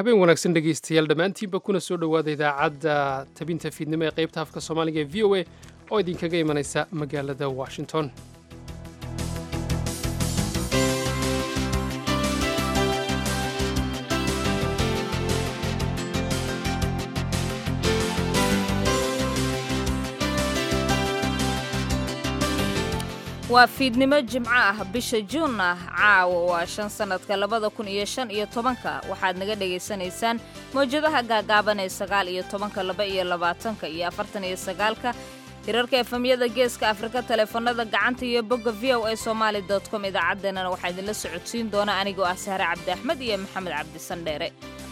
habeen wanaagsan dhegaystayaal dhammaantiinba kuna soo dhowaada idaacadda tabinta fiidnimo ee qaybta afka soomaaliga ee v o a oo idinkaga imanaysa magaalada washington waa fiidnimo jimco ah bisha juun ah caawa waa shan sannadka labada kun iyo shan iyo tobanka waxaad naga dhegaysanaysaan mawjadaha gaagaaban ee sagaal iyo tobanka laba iyo labaatanka iyo afartan iyo sagaalka hirarka efemyada geeska afrika taleefanada gacanta iyo bogga v o a somaali dot com idaacaddeenana waxaa idinla socodsiin doona anigoo ah sahre cabdi axmed iyo maxamed cabdi sandheere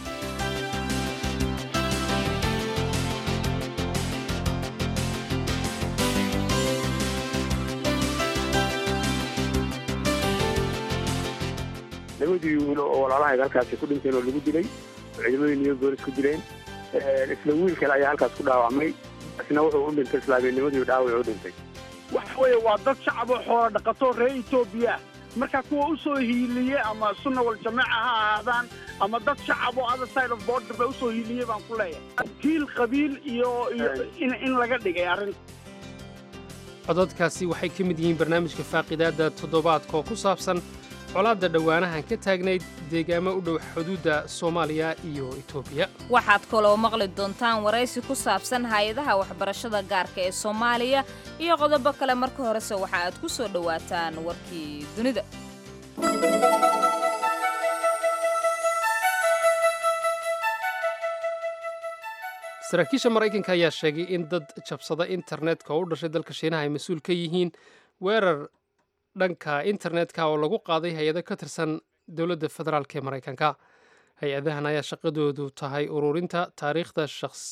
labadii wiil oo walaalahayga halkaasi ku dhinteen oo lagu dilay oo ciidamadii new bolis ku dileen isla wiil kale ayaa halkaas ku dhaawacmay isna wuxuu u dhintay islaamiyanimadii dhaawac u dhintay waxa weeye waa dad shacab oo xoola dhaqato reer etoobiya marka kuwa u soo hiiliye ama sunna wal jamaaca ha ahaadaan ama dad shacab oo other side of border ba usoo hiiliye baan ku leeyahay kiil qabiil iyo iyo in in laga dhigay arrinta codadkaasi waxay ka mid yihiin barnaamijka faaqidaadda toddobaadka oo ku saabsan colaadda dhowaanahan ka taagnayd deegaamo u dhow xuduudda soomaaliya iyo etoobiya waxaad kaloo maqli doontaan waraysi ku saabsan hay-adaha waxbarashada gaarka ee soomaaliya iyo qodobo kale marka horese waxa aad ku soo dhowaataan warkii dunida saraakiisha maraykanka ayaa sheegay in dad jabsada internetka oo u dhashay dalka shiinaha ay mas-uul ka yihiin weerar dhanka internetka oo lagu qaaday hay-ado ka tirsan dowladda federaalk ee maraykanka hay-adahan ayaa shaqadoodu tahay ururinta taariikhda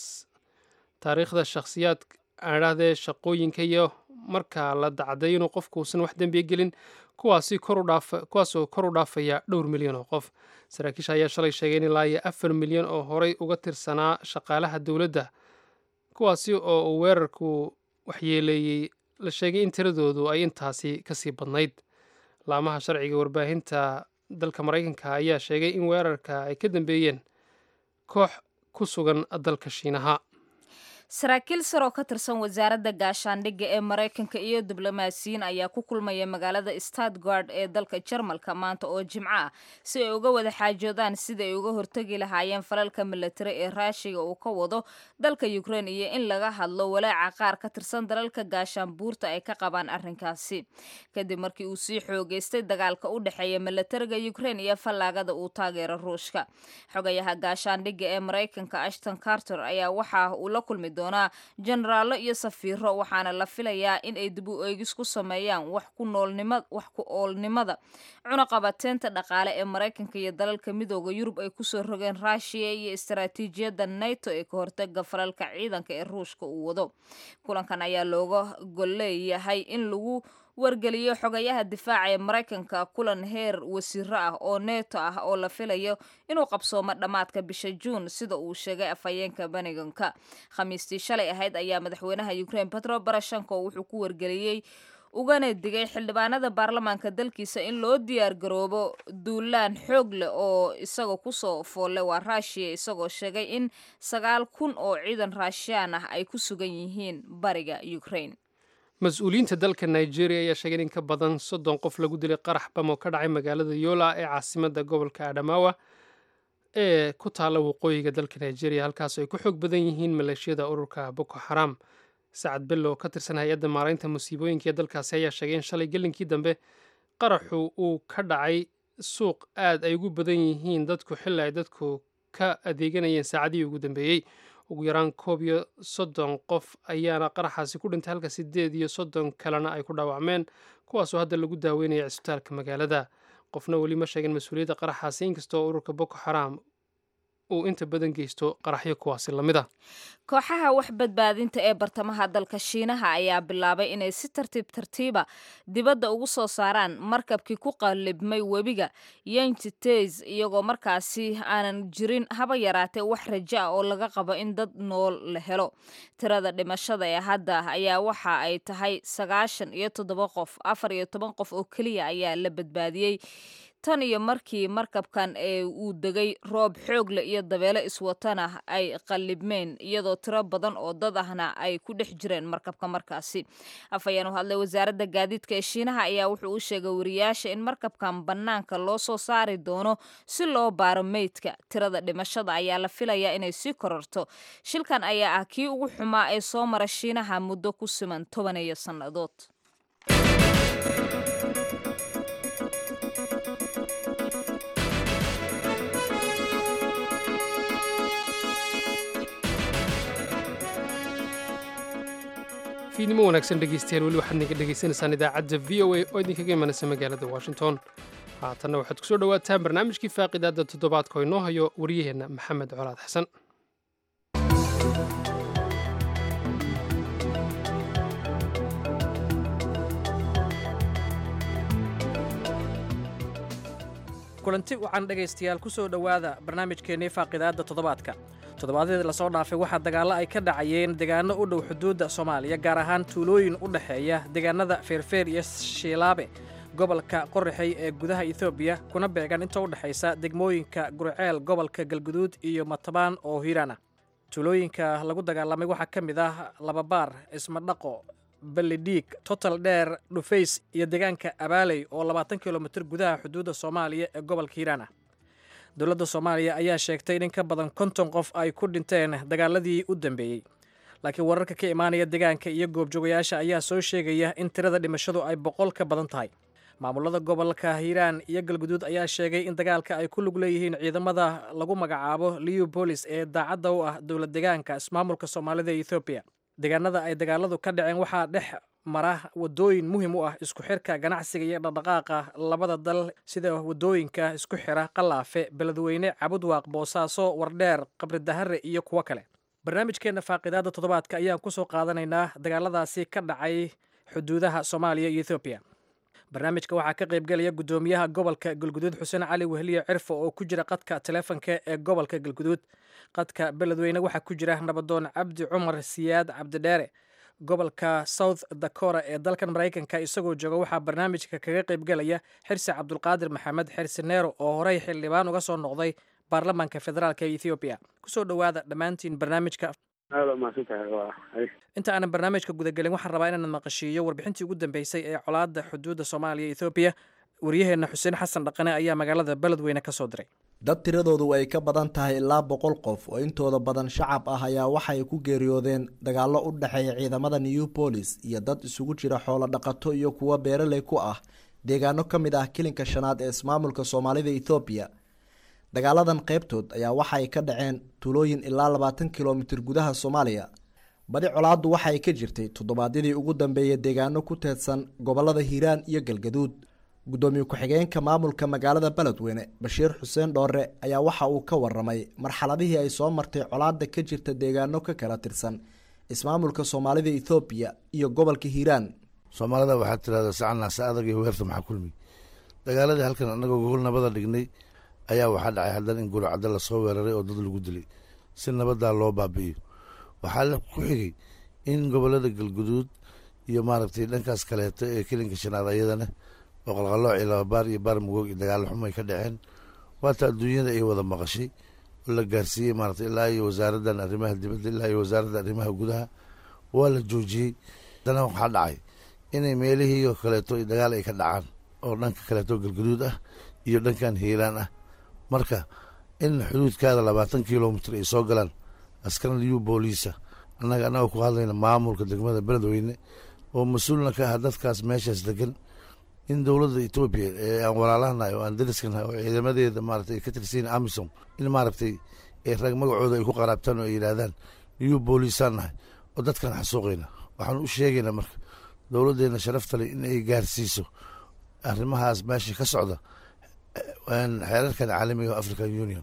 taariikhda shakhsiyaad aadhahdee shaqooyinka iyo marka la dacday inuu qofku uusan wax dembiya gelin kuwaasi kuwaasoo kor u dhaafaya dhowr milyan oo qof saraakiisha ayaa shalay sheegay in ilaa iyo afar milyan oo horey uga tirsanaa shaqaalaha dowladda kuwaasi oo uu weerarku waxyeeleeyey la sheegay in tiradoodu ay intaasi ka sii badnayd laamaha sharciga warbaahinta dalka maraykanka ayaa sheegay in weerarka ay ka dambeeyeen koox ku sugan dalka shiinaha saraakiil sar oo ka tirsan wasaaradda gaashaandhigga ee maraykanka iyo diblomaasiyiin ayaa ku kulmaya magaalada stadgard ee dalka jarmalka maanta oo jimco ah si ay uga wada xaajoodaan sida ay uga hortegi lahaayeen falalka milatari ee raashiga uu ka wado dalka ukrein iyo in laga hadlo walaaca qaar ka tirsan dalalka gaashaanbuurta ay ka qabaan arrinkaasi kadib markii uu sii xoogeystay dagaalka u dhexeeya milatariga ukrein iyo fallaagada uu taageero ruushka xogayaha gaashaandhigga ee maraykanka ashton carter ayaa waxa uu la kulmi doonaa jenaraallo iyo safiiro waxaana la filayaa in ay dib u eegis ku sameeyaan wax ku noolnima wax ku oolnimada cunaqabateynta dhaqaale ee maraykanka iyo dalalka midooda yurub ay kusoo rogeen ruushiya iyo istaraatiijiyadda nato ee ka hortaga falalka ciidanka ee ruushka uu wado kulankan ayaa looga golleeyahay in lagu wargeliyo xogayaha difaaca ee maraykanka kulan heer wasiiro ah oo neeto ah oo la filayo inuu qabsoomo dhammaadka bisha juun sida uu sheegay afhayeenka beniganka khamiistii shalay ahayd ayaa madaxweynaha ukrein petro barashenko wuxuu ku wargeliyey ugana digay xildhibaanada baarlamaanka dalkiisa in loo diyaar garoobo duulaan xoog leh oo isagoo kusoo foolle waa raashiya isagoo sheegay in sagaal kun oo ciidan raashiyaan ah ay ku sugan yihiin bariga ukrein mas-uuliyiinta dalka nigeria ayaa sheegay in ka badan soddon qof lagu dilay qarax bam oo ka dhacay magaalada yola ee caasimadda gobolka adamawa ee ku taalla waqooyiga dalka nigeria halkaas ay ku xoog badan yihiin maleeshiyada ururka boko xaram sacad bello oo ka tirsan hay-adda maaraynta musiibooyinka ee dalkaasi ayaa sheegay in shalay gelinkii dambe qaraxu uu ka dhacay suuq aad ay ugu badan yihiin dadku xilli ay dadku ka adeeganayeen saacadihii ugu dambeeyey ugu yaraan koob iyo soddon qof ayaana qaraxaasi ku dhintay halka siddeed iyo soddon kalena ay ku dhaawacmeen kuwaasoo hadda lagu daaweynaya cisbitaalka magaalada qofna weli ma sheegin mas-uuliyadda qaraxaasi inkastoo ururka boko xaram uu inta badan geysto qaraxyo kuwaasi lamid ah kooxaha wax badbaadinta ee bartamaha dalka shiinaha ayaa bilaabay inay si tartiib tartiiba dibadda ugu soo saaraan markabkii ku qallibmay webiga yanjiteys iyagoo markaasi aanan jirin haba yaraatee wax rajo ah oo laga qabo in dad nool la helo tirada dhimashada ee hadda ayaa waxa ay tahay sagaashan iyo toddoba qof afar iyo toban qof oo keliya ayaa la badbaadiyey tan iyo markii markabkan ee uu degay roob xoogle iyo dabeelo iswatana ay qallibmeen iyadoo tiro badan oo dad ahna ay ku dhex jireen markabka markaasi afhayeen u hadlay wasaaradda gaadiidka ee shiinaha ayaa wuxuu u sheegay wariyaasha in markabkan bannaanka loo soo saari doono si loo baaro meydka tirada dhimashada ayaa la filayaa inay sii kororto shilkan ayaa ah kii ugu xumaa ee soo mara shiinaha muddo ku siman toban iyo sannadood fiidnimo wanaagsan dhegeystayaal weli waxaad naga dhegaysanaysaan idaacadda v o a oo idinkaga imanaysa magaalada washington haatanna waxaad kusoo dhowaataan barnaamijkii faaqidaadda toddobaadka oo inoo hayo waryaheenna maxamed colaad xasan kulanti wacan dhegaystayaal ku soo dhowaada barnaamijkeennii faaqidaadda toddobaadka toddobaadyadii lasoo dhaafay waxaa dagaallo ay ka dhacayeen deegaano u dhow xuduudda soomaaliya gaar ahaan tuulooyin u dhexeeya deegaanada feerfeer iyo shiilaabe gobolka qorraxey ee gudaha etoobiya kuna beegan inta u dhexaysa degmooyinka gurceel gobolka galguduud iyo matabaan oo hiiraan ah tuulooyinka lagu dagaalamay waxaa ka mid ah lababaar ismadhaqo ballidhiig total dheer dhufays iyo deegaanka abaaley oo labaatan kilomitir gudaha xuduudda soomaaliya ee gobolka hiiraan ah dowladda soomaaliya ayaa sheegtay in in ka badan konton qof ay ku dhinteen dagaaladii u dambeeyey laakiin wararka ka imaanaya deegaanka iyo goobjoogayaasha ayaa soo sheegaya in tirada dhimashadu ay boqol ka badan tahay maamulada gobolka hiiraan iyo galguduud ayaa sheegay in dagaalka ay ku lug leeyihiin ciidamada lagu magacaabo liubolis ee daacadda u ah dowlad deegaanka ismaamulka soomaalida ee ethoobiya deegaanada ay dagaaladu ka dhaceen waxaa dhex mara wadooyin muhiim u ah isku xirka ganacsiga iyo dhaqdhaqaaqa labada dal sida wadooyinka isku xira qalaafe beledweyne cabudwaaq boosaaso wardheer qabridahare iyo kuwo kale barnaamijkeenna faaqidaadda toddobaadka ayaan ku soo qaadanaynaa dagaaladaasi ka dhacay xuduudaha soomaaliya iyo ethoobiya barnaamijka waxaa ka qaybgelaya guddoomiyaha gobolka galguduud xuseen cali wehliye cirfo oo ku jira qadka taleefanka ee gobolka galguduud qadka beledweyne waxaa ku jira nabadoon cabdi cumar siyaad cabdidheere gobolka south dakora ee dalkan maraykanka isagoo jooga waxaa barnaamijka kaga qaybgelaya xirsi cabdulqaadir maxamed xirsi neero oo horey xildhibaan uga soo noqday baarlamaanka federaalk ee ethoobiya kusoo dhowaada dhammaantiin barnaamijka aada umahadsantahay waa inta aanan barnaamijka gudagelin waxaan rabaa inaan maqashiiyo warbixintii ugu dambeysay ee colaadda xuduudda soomaaliya ethoobiya waryaheenna xuseen xasan dhaqane ayaa magaalada beledweyne ka soo diray dad tiradoodu ay ka badan tahay ilaa boqol qof oo intooda badan shacab ah ayaa waxay ku geeriyoodeen dagaallo u dhexeeya ciidamada new bolis iyo dad isugu jira xoolo dhaqato iyo kuwo beeraley ku ah deegaano ka mid ah kilinka shanaad ee ismaamulka soomaalida ethoobiya dagaaladan qaybtood ayaa waxay ka dhaceen tuulooyin ilaa labaatan kilomitir gudaha soomaaliya badi colaaddu waxay ka jirtay toddobaadyadii ugu dambeeyay deegaano ku teedsan gobolada hiiraan iyo galgaduud guddoomiye ku-xigeenka maamulka magaalada beledweyne bashiir xuseen dhoore ayaa waxa uu ka waramay marxaladihii ay soo martay colaadda ka jirta deegaano ka kala tirsan ismaamulka soomaalida ethoobiya iyo gobolka hiiraan soomaalida waxaad tirahdaa sacannaase adag iyo weerta maxaa kulmi dagaaladii halkan annagoo gogol nabada dhignay ayaa waxaa dhacay haddana in guracadda lasoo weeraray oo dad lagu dilay si nabaddaa loo baabi'iyo waxaa ku xigay in gobolada galguduud iyo maaragtay dhankaas kaleeto ee kelinka shanaad ayadana oo qalqalooc iyo lababaar iyo baar mugoog iyo dagaalo xum ay ka dhaceen waata adduunyada ay wada maqashay oo la gaarsiiyey maaragtay ilaa iyo wasaaraddan arrimaha dibadda ilaa iyo wasaaradda arrimaha gudaha waa la joojiyey haddana waxaa dhacay inay meelihii oo kaleeto dagaal ay ka dhacaan oo dhanka kaleeto galguduud ah iyo dhankan hiiraan ah marka in xuduudkaada labaatan kilomitr ay soo galaan askar liyu booliisa annaga annagoo ku hadlayna maamulka degmada beledweyne oo mas-uulna ka ah dadkaas meeshaas degan in dowladda etoobiya ee aan walaalahanahay oo aan dariskanahay oo ciidamadeeda maaragtay ay ka tirsiyin amisom in maaragtay ay rag magacooda ay ku qaraabtaan oo ay yidhaahdaan liyu booliisaan nahay oo dadkan xasuuqayna waxaan u sheegaynaa marka dowladdeena sharaftale in ay gaarsiiso arrimahaas meesha ka socda xeerarkan caalamiga oo african union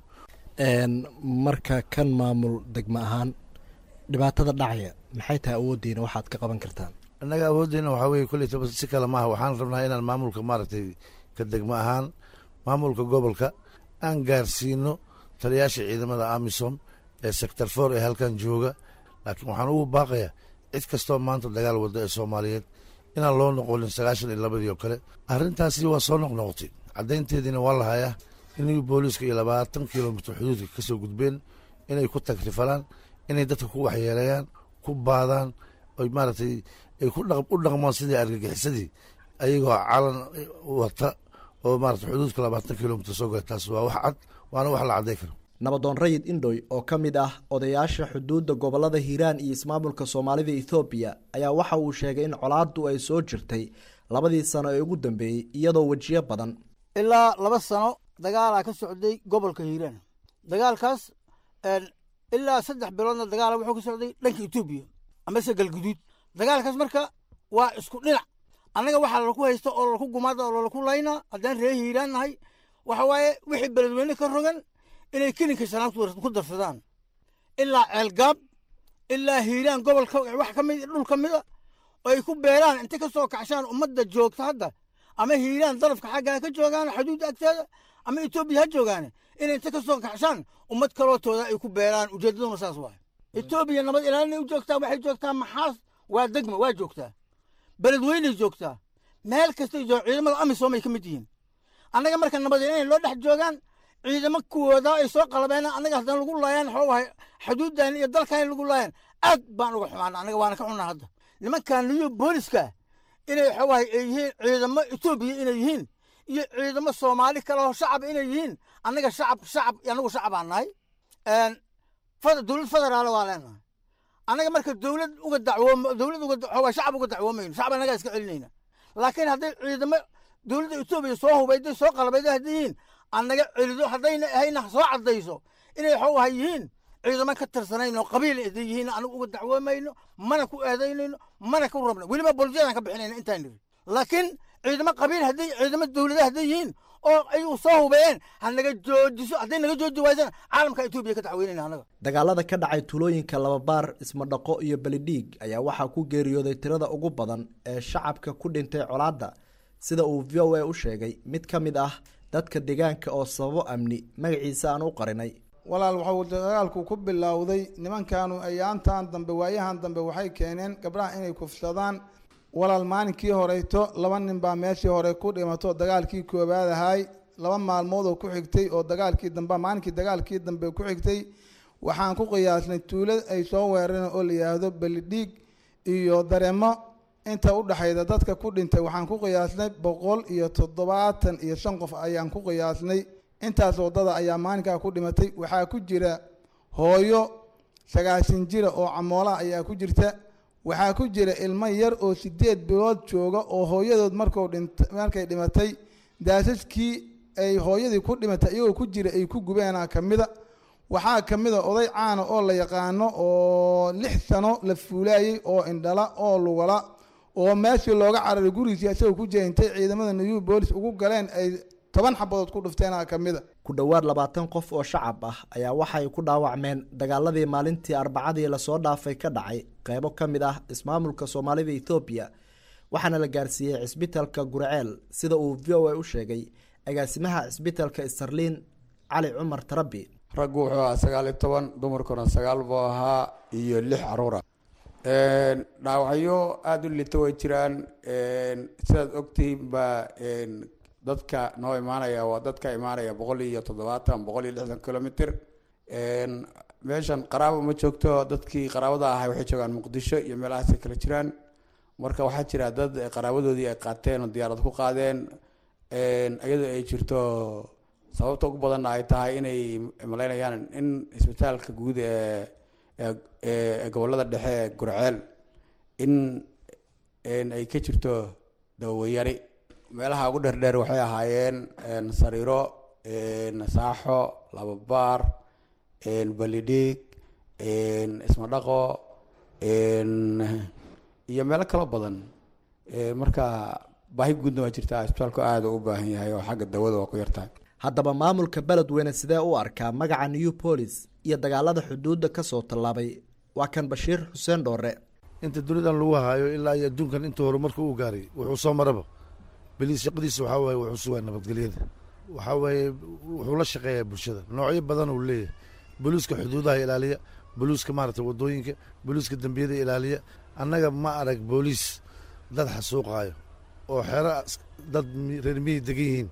marka kan maamul degmo ahaan dhibaatada dhacaya maxay tahay awooddiina waxaad ka qaban kartaan annaga awooddeena waxaa weye koleytaba si kale maaha waxaan rabnaa inaan maamulka maaragtay ka degmo ahaan maamulka gobolka aan gaarsiino taliyaasha ciidamada amisom ee sector for ee halkan jooga laakiin waxaan ugu baaqayaa cid kastoo maanta dagaal wadda ee soomaaliyeed inaan loo noqonin sagaashan iyo labadii oo kale arrintaasi waa soo noqnoqotay caddaynteediina waa la hayaa inay booliiska iyo labaatan kilomitr xuduudka ka soo gudbeen inay ku tagrifalaan inay dadka ku waxyeeleeyaan ku baadaan oy maaragtay ay ku u dhaqmaan sidii argagixisadii ayagoo calan wata oo maarata xuduudka labaatan kilomitr soo gala taas waa wax cad waana wax la cadday karo nabadoon rayid indhoy oo ka mid ah odayaasha xuduudda gobolada hiiraan iyo ismaamulka soomaalida ethoobiya ayaa waxa uu sheegay in colaaddu ay soo jirtay labadii sano ee ugu dambeeyey iyadoo wejiyo badan ilaa laba sano dagaalaa ka socday gobolka hiiraan dagaalkaas ilaa saddex biloodna dagaala wuxuu ka socday dhanka etoobiya amase galguduud dagaalkaas marka waa isku dhinac annaga waxaa lalaku haysta oo lalaku gumaada oo lalaku laynaa haddaan ree hiiraan nahay waxa waaye wixii beledweyne ka rogan inay kelinka shanaad ku darsadaan ilaa ceelgaab ilaa hiiraan gobolka wax ka mid dhul ka mida oo ay ku beeraan intay ka soo kacshaan ummadda joogta hadda ama hiiraan darafka xaggaa ka joogaan xuduudda agteeda ama etoobiya ha joogaan inay inta ka soo kacshaan ummad kalootooda ay ku beeraan ujeeddaduna saas waay etoobiya nabad ilaalinay u joogtaa waxay joogtaa maxaas waa degma waa joogtaa beledweynay joogtaa meel kastay joog ciidamada amisom ay ka mid yihiin annaga marka nabad ilaalin loo dhex joogaan ciidamo kuwooda ay soo qalabeen annaga haddana lagu laayaan waxuu ahay xuduuddan iyo dalkan lagu laayaan aad baan uga xumaana annaga waana ka xunnaa hadda nimankan niyo booliska inay waxuu ahay ay yihiin ciidamo etoobiya inay yihiin iyo ciidamo soomaali kale oo shacab inay yihiin annaga shacab shacab annagu shacabaan nahay dowlad federaal waa leenahay annaga marka dowlad uga dacwoom dowlad uga waxaa shacab uga dacwoomayno shacab annagaa iska celinayna laakiin hadday ciidamo dowladda etoobiya soo hubayday soo qalabayday hadday yihiin annaga celido haddayna ahayna soo caddayso inay waxuu ahay yihiin ciidamo ka tirsanayn oo qabiil haday yihiin anagu uga dacwoomayno mana ku eedaynayno mana ku rabno weliba boljeedaan ka bixinayna intaan niri laakiin ciidamo qabiil hadday ciidamo dowlada hadday yihiin oo ayuu soo hubeeyeen ha naga joojiso hadday naga jooji waysana caalamka etoobiya ka dacweynayna annaga dagaalada ka dhacay tulooyinka lababaar ismadhaqo iyo belidhiig ayaa waxaa ku geeriyooday tirada ugu badan ee shacabka ku dhintay colaadda sida uu v o a u sheegay mid ka mid ah dadka deegaanka oo sababo amni magaciisa aan u qarinay walaal waxuu dagaalku ku bilowday nimankaanu ayaantan dambe waayahan dambe waxay keeneen gabdhaha inay kufsadaan walaal maalinkii horeyto laba nin baa meeshii hore ku dhimato dagaalkii koowaad ahay laba maalmood oo ku xigtay oo dagaalkii dambe maalinkii dagaalkii dambe ku xigtay waxaan ku qiyaasnay tuulad ay soo weerareen oo la yidhaahdo belidhiig iyo dareemo inta u dhexayda dadka ku dhintay waxaan ku qiyaasnay boqol iyo toddobaatan iyo shan qof ayaan ku qiyaasnay intaas waddada ayaa maalinkaa ku dhimatay waxaa ku jira hooyo sagaashan jira oo camoolaha ayaa ku jirta waxaa ku jira ilmo yar oo sideed bilood jooga oo hooyadood marku dhint markay dhimatay daasaskii ay hooyadii ku dhimatay iyagoo ku jira ay ku gubeenaa ka mida waxaa ka mid a oday caana oo la yaqaano oo lix sano la fuulaayey oo indhala oo lugala oo meeshii looga cararay gurigiisii isagoo ku jira intay ciidamada new boolis ugu galeen ay toban xabadood ku dhufteenaa ka mid a ku dhowaad labaatan qof oo shacab ah ayaa waxay ku dhaawacmeen dagaaladii maalintii arbacadii lasoo dhaafay ka dhacay qeybo ka mid ah ismaamulka soomaalida ethoobiya waxaana la gaarsiiyey cisbitalka gurceel sida uu v o a u sheegay agaasimaha cisbitalka starliin cali cumar tarabi raggu wuxuu ahaa sagaal iyo toban dumarkuna sagaal buu ahaa iyo lix caruura dhaawacyo aada u lita way jiraan sidaad ogtihiin baa dadka noo imaanaya waa dadka imaanaya boqol iyo toddobaatan boqol iyo lixdan kilomitr meeshan qaraabo ma joogto dadkii qaraabada ahay waxay joogaan muqdisho iyo meelahaasay kala jiraan marka waxaa jira dad qaraabadoodii ay qaateen oo diyaarad ku qaadeen iyadoo ay jirto sababta ugu badanna ay tahay inay malaynayaan in isbitaalka guud ee ee gobolada dhexe ee gurceel in ay ka jirto dawayari meelaha ugu dheerdheer waxay ahaayeen sariiro saaxo lababaar balidhiig ismadhaqo iyo meelo kaloo badan marka baahi guudna waa jirtaa isbitaalku aada u baahan yahay oo xagga dawada waa ku yartahay haddaba maamulka beledweyne sidee u arkaa magaca new bolis iyo dagaalada xuduudda kasoo tallaabay waa kan bashiir xuseen dhoore inta dunidan lagu haayo ilaa iyo adduunkan inta horumarka uu gaaray wuxuu soo maraba beliis shaqadiisa waxaa waaye wuxuu sugaa nabadgelyada waxaa waaye wuxuu la shaqeeyaa bulshada noocyo badan uu leeyahay boliiska xuduudaha ilaaliya boliiska maaragtay waddooyinka boliiska dembiyada ilaaliya annaga ma arag booliis dad xasuuqaayo oo xero dad reer miyi degan yihiin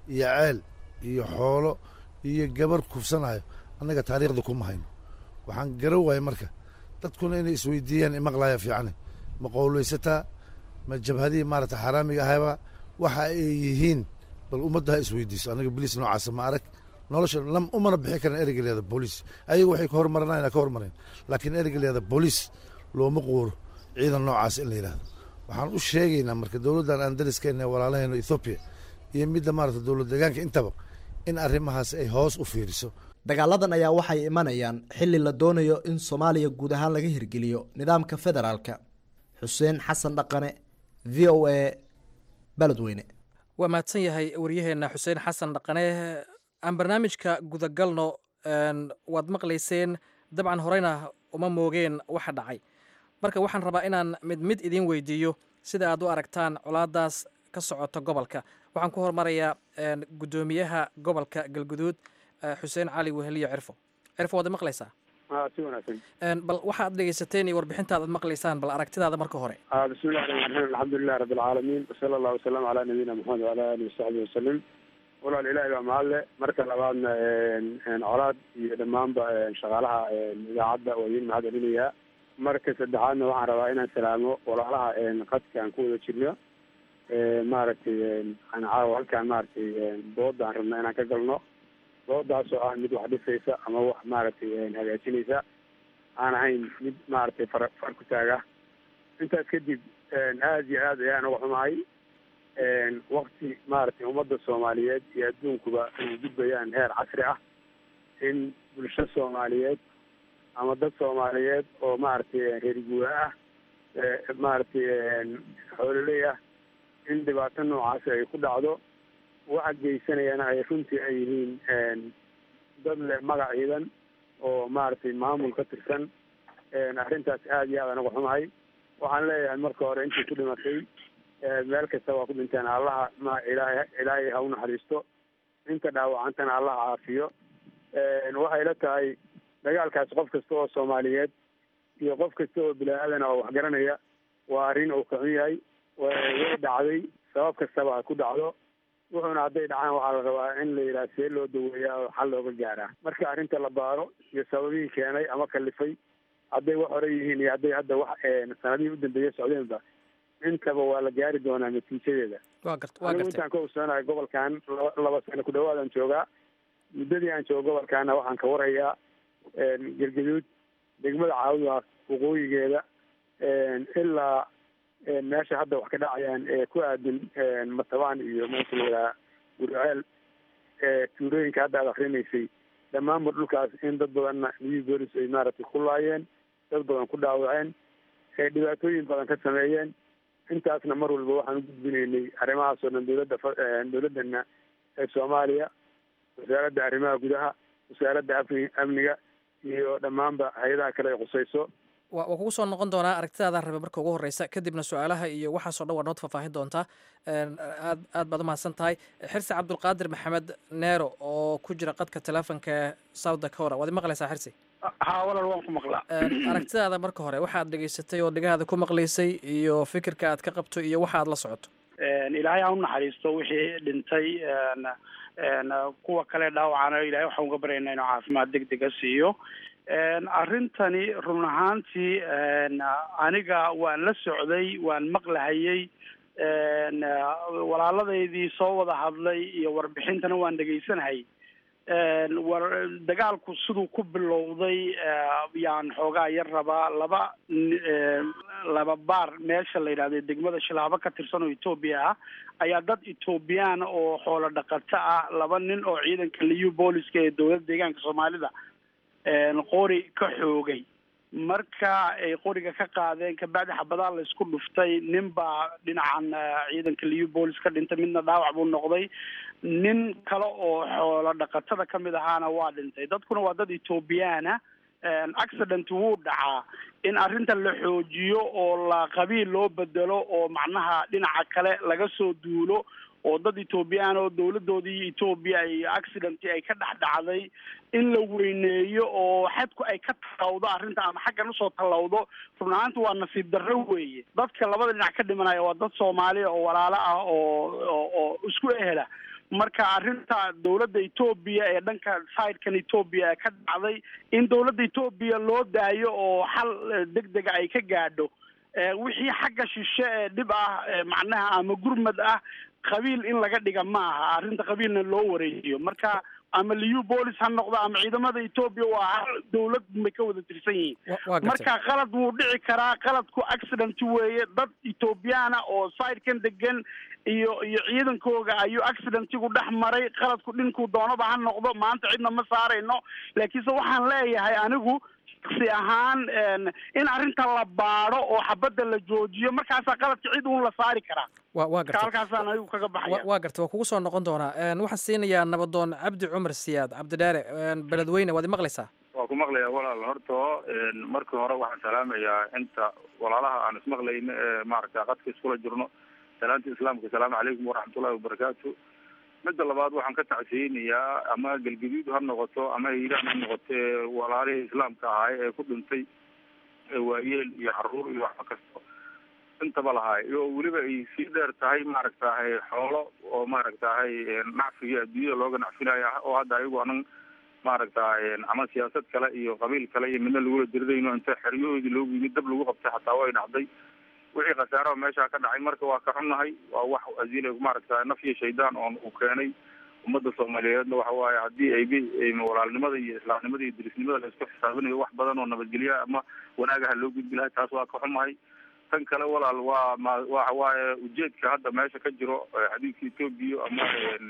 iyo ceel iyo xoolo iyo gabar kufsanayo annaga taariikhda kuma hayno waxaan garan waayay marka dadkuna inay isweydiiyaan imaqlaaya fiicane ma qowlaysataa ma jabhadihii maarata xaaraamiga ahayba waxa ay yihiin bal ummadda ha isweydiiso annaga boliis noocaasa ma arag nolosha lam umana bixi karan ereyga leeda booliis ayagu waxay ka hormaranayna ka hormareen laakiin ereyga leeda booliis looma quuro ciidan noocaas in la yidhahdo waxaan u sheegaynaa marka dowladdan aan dariskeenna walaalahayno ethoobiya iyo midda maarata dowlad deegaanka intaba in arrimahaas ay hoos u fiiriso dagaaladan ayaa waxay imanayaan xilli la doonayo in soomaaliya guud ahaan laga hirgeliyo nidaamka federaalka xuseen xasan dhaqane v o a baledweyne waa mahadsan yahay waryaheenna xuseen xasan dhaqane aan barnaamijka gudagalno waad maqlayseen dabcan horeyna uma moogeen waxa dhacay marka waxaan rabaa inaan mid mid idiin weydiiyo sida aad u aragtaan colaadaas ka socota gobolka waxaan ku hormarayaa guddoomiyaha gobolka galguduud xuseen cali weheliyo cirfo cirfo waad maqlaysaa si wanaagsan bal waxaad dhegeysateen iyo warbixintaad ad maqlaysaan bal aragtidaada marka hore bismillahi raxmaan raxiim alxamdulilahi rabbi alcaalamiin wasala allahu wasalam calaa nabiyina maxamed wala alihi wasaxbihi wasalim walaal ilaahi baa mahadle marka labaadna colaad iyo dhammaanba shaqaalaha idaacadda waa idiin mahad celinayaa marka saddexaadna waxaan rabaa inaan salaamo walaalaha qadka aan ku wada jirno maaragtay aan caawa halkaan maaragtay dooda aan rabna inaan ka galno doodaas oo ah mid wax dhisaysa ama wax maaragtay hagaajinaysa aan ahayn mid maaragtay far far ku taaga intaas kadib aada iyo aad ayaan uga xumahay wakti maaragtay ummadda soomaaliyeed iyo adduunkuba ay gudbayaan heer casri ah in bulsho soomaaliyeed ama dad soomaaliyeed oo maaragtay reer guura ah maaragtay xoololey ah in dhibaato noocaasi ay ku dhacdo waxa geysanayana ay runtii ay yihiin dad leh magac ciidan oo maaragtay maamul ka tirsan arrintaas aada iyo aad aan uga xumahay waxaan leeyahay marka hore intii ku dhimatay meel kasta waa ku dhinteen allaha ma ilaahay ilaahay ha u naxariisto inta dhaawacantana allaha caafiyo waxay la tahay dagaalkaas qof kasta oo soomaaliyeed iyo qof kasta oo bini-aadana oo waxgaranaya waa arrin uu ka xun yahay way dhacday sabab kastaba ha ku dhacdo wuxuuna hadday dhacaan waxaa la rabaa in la yidhaha see loo daweeyaa oo xal looga gaaraa marka arrinta la baaro iyo sababihii keenay ama kalifay hadday wax hore yihiin iyo hadday hadda wax sanadihii u dambeeya socdeenba intaba waa la gaari doonaa natiijadeeda waa gart waa anigu gartay intaan ka ogsoonahay gobolkan laba laba sano ku dhawaadaan joogaa muddadii aan joogo gobolkaana waxaan ka warayaa gergaduud degmada caawidaas waqooyigeeda ilaa meesha hadda wax ka dhacayaan ee ku aadan matabaan iyo meesha la yidhaha guriceel tuulooyinka hadda aad akrinaysay dhammaanba dhulkaas in dad badanna new bolis ay maaragtay ku laayeen dad badan ku dhaawaceen ee dhibaatooyin badan ka sameeyeen intaasna mar walba waxaan u gudbinaynay arrimahaas oo dhan dowladda fa- dowladdana ee soomaaliya wasaaradda arrimaha gudaha wasaaradda afni amniga iyo dhammaanba hay-adaha kale ay khusayso waa waa kugu soo noqon doonaa aragtidaada rabe marka ugu horeysa kadibna su-aalaha iyo waxaasoo dhan waa nood faahfaahin doontaa aad aad baad umahadsan tahay xirsi cabdulqaadir maxamed neero oo ku jira qadka teleefonka ee south dakora waad maqlaysaa xirsi haa walaal waan ku maqlaa aragtidaada marka hore waxaad dhegaysatay oo dhegahaada ku maqlaysay iyo fikirka aad ka qabto iyo waxa aad la socoto ilaahay ha u naxariisto wixii dhintay kuwa kale dhaawacana ilahay waxaan uga baryaynaa inuu caafimaad deg dega siiyo arrintani run ahaantii aniga waan la socday waan maqlahayey walaaladeydii soo wada hadlay iyo warbixintana waan dhegaysanahayy war dagaalku siduu ku bilowday yaan xoogaa yar rabaa laba laba baar meesha la yidhahdo degmada shilaabo ka tirsan oo etoobiya ah ayaa dad etoobiyaan oo xoolo dhaqato ah laba nin oo ciidanka liu booliska ee dowladda deegaanka soomaalida qori ka xoogay marka ay qoriga ka qaadeen kabacdi xabadaa la isku dhuftay nin baa dhinacan ciidanka liu boolis ka dhintay midna dhaawac buu noqday nin kale oo xoolo dhaqatada kamid ahaana waa dhintay dadkuna waa dad ethoobiyaana accident wuu dhacaa in arrinta la xoojiyo oo la qabiil loo bedelo oo macnaha dhinaca kale laga soo duulo oo dad etoobiyaan oo dowladoodii etoobiya ay accident ay ka dhex dhacday in la weyneeyo oo xadku ay ka tallawdo arrinta ama xaggan usoo tallawdo run ahaanta waa nasiib darro weeye dadka labada dhinac ka dhimanaya waa dad soomaaliya oo walaalo ah oo oo oo isku ehela marka arrinta dowladda etoobiya ee dhanka sidekan etoobiya ee ka dhacday in dowladda etoobiya loo daayo oo xal deg dega ay ka gaadho wixii xagga shishe ee dhib ah macnaha ama gurmad ah qabiil in laga dhiga ma aha arrinta qabiilna loo wareejiyo marka ama liu bolis ha noqdo ama ciidamada etoobiya waa hal dowlad may ka wada tirsan yihiin marka qalad wuu dhici karaa qaladku accident weeye dad ethoobiyaana oo sidekan degan iyo iyo ciidankooga ayuu accidentigu dhex maray qaladku dhinkuu doonaba ha noqdo maanta cidna ma saarayno laakiinse waxaan leeyahay anigu shaksi ahaan in arrinta la baado oo xabadda la joojiyo markaasaa qaladka cid uun la saari karaa wa waa garta halkaasaan anigu kaga baxaya waa garta waa kugu soo noqon doonaa waxaan siinayaa nabadoon cabdi cumar siyaad cabdidheere beledweyne waad imaqlaysaa waa ku maqlayaa walaal horto markii hore waxaan salaamayaa inta walaalaha aan ismaqlayno ee maaragta qadka iskula jirno salaanta islaamka asalaamu calaykum waraxmatullahi wabarakaatu midda labaad waxaan ka tacsiyeynayaa ama galgaduud ha noqoto ama hiiraan ha noqoto ee walaalihii islaamka ahay ee ku dhintay waayeel iyo caruur iyo waxba kasto intaba lahaay oo weliba ay sii dheer tahay maaragtahay xoolo oo maaragtahay nacfiga adduunyada looga nacfinaya oo hadda ayagu anan maaragtahay ama siyaasad kale iyo qabiil kale iyo midna lagula dirirayno inta xeryahoodii loogu yimid dab lagu qabtay xataa way dhacday wixii khasaaraha meeshaa ka dhacay marka waa ka xunnahay waa wax asiila maaragta naf iyo shaydaan oon uu keenay ummadda soomaaliyeedna waxa waaye haddii aybi walaalnimada iyo islaamnimada iyo dirisnimada la isku xisaabinayo wax badan oo nabadgelya ama wanaagaha loo gudbi lahay taas waa ka xumahay tan kale walaal waa ma waxa waaye ujeedka hadda meesha ka jiro xadiidka etoobiya ama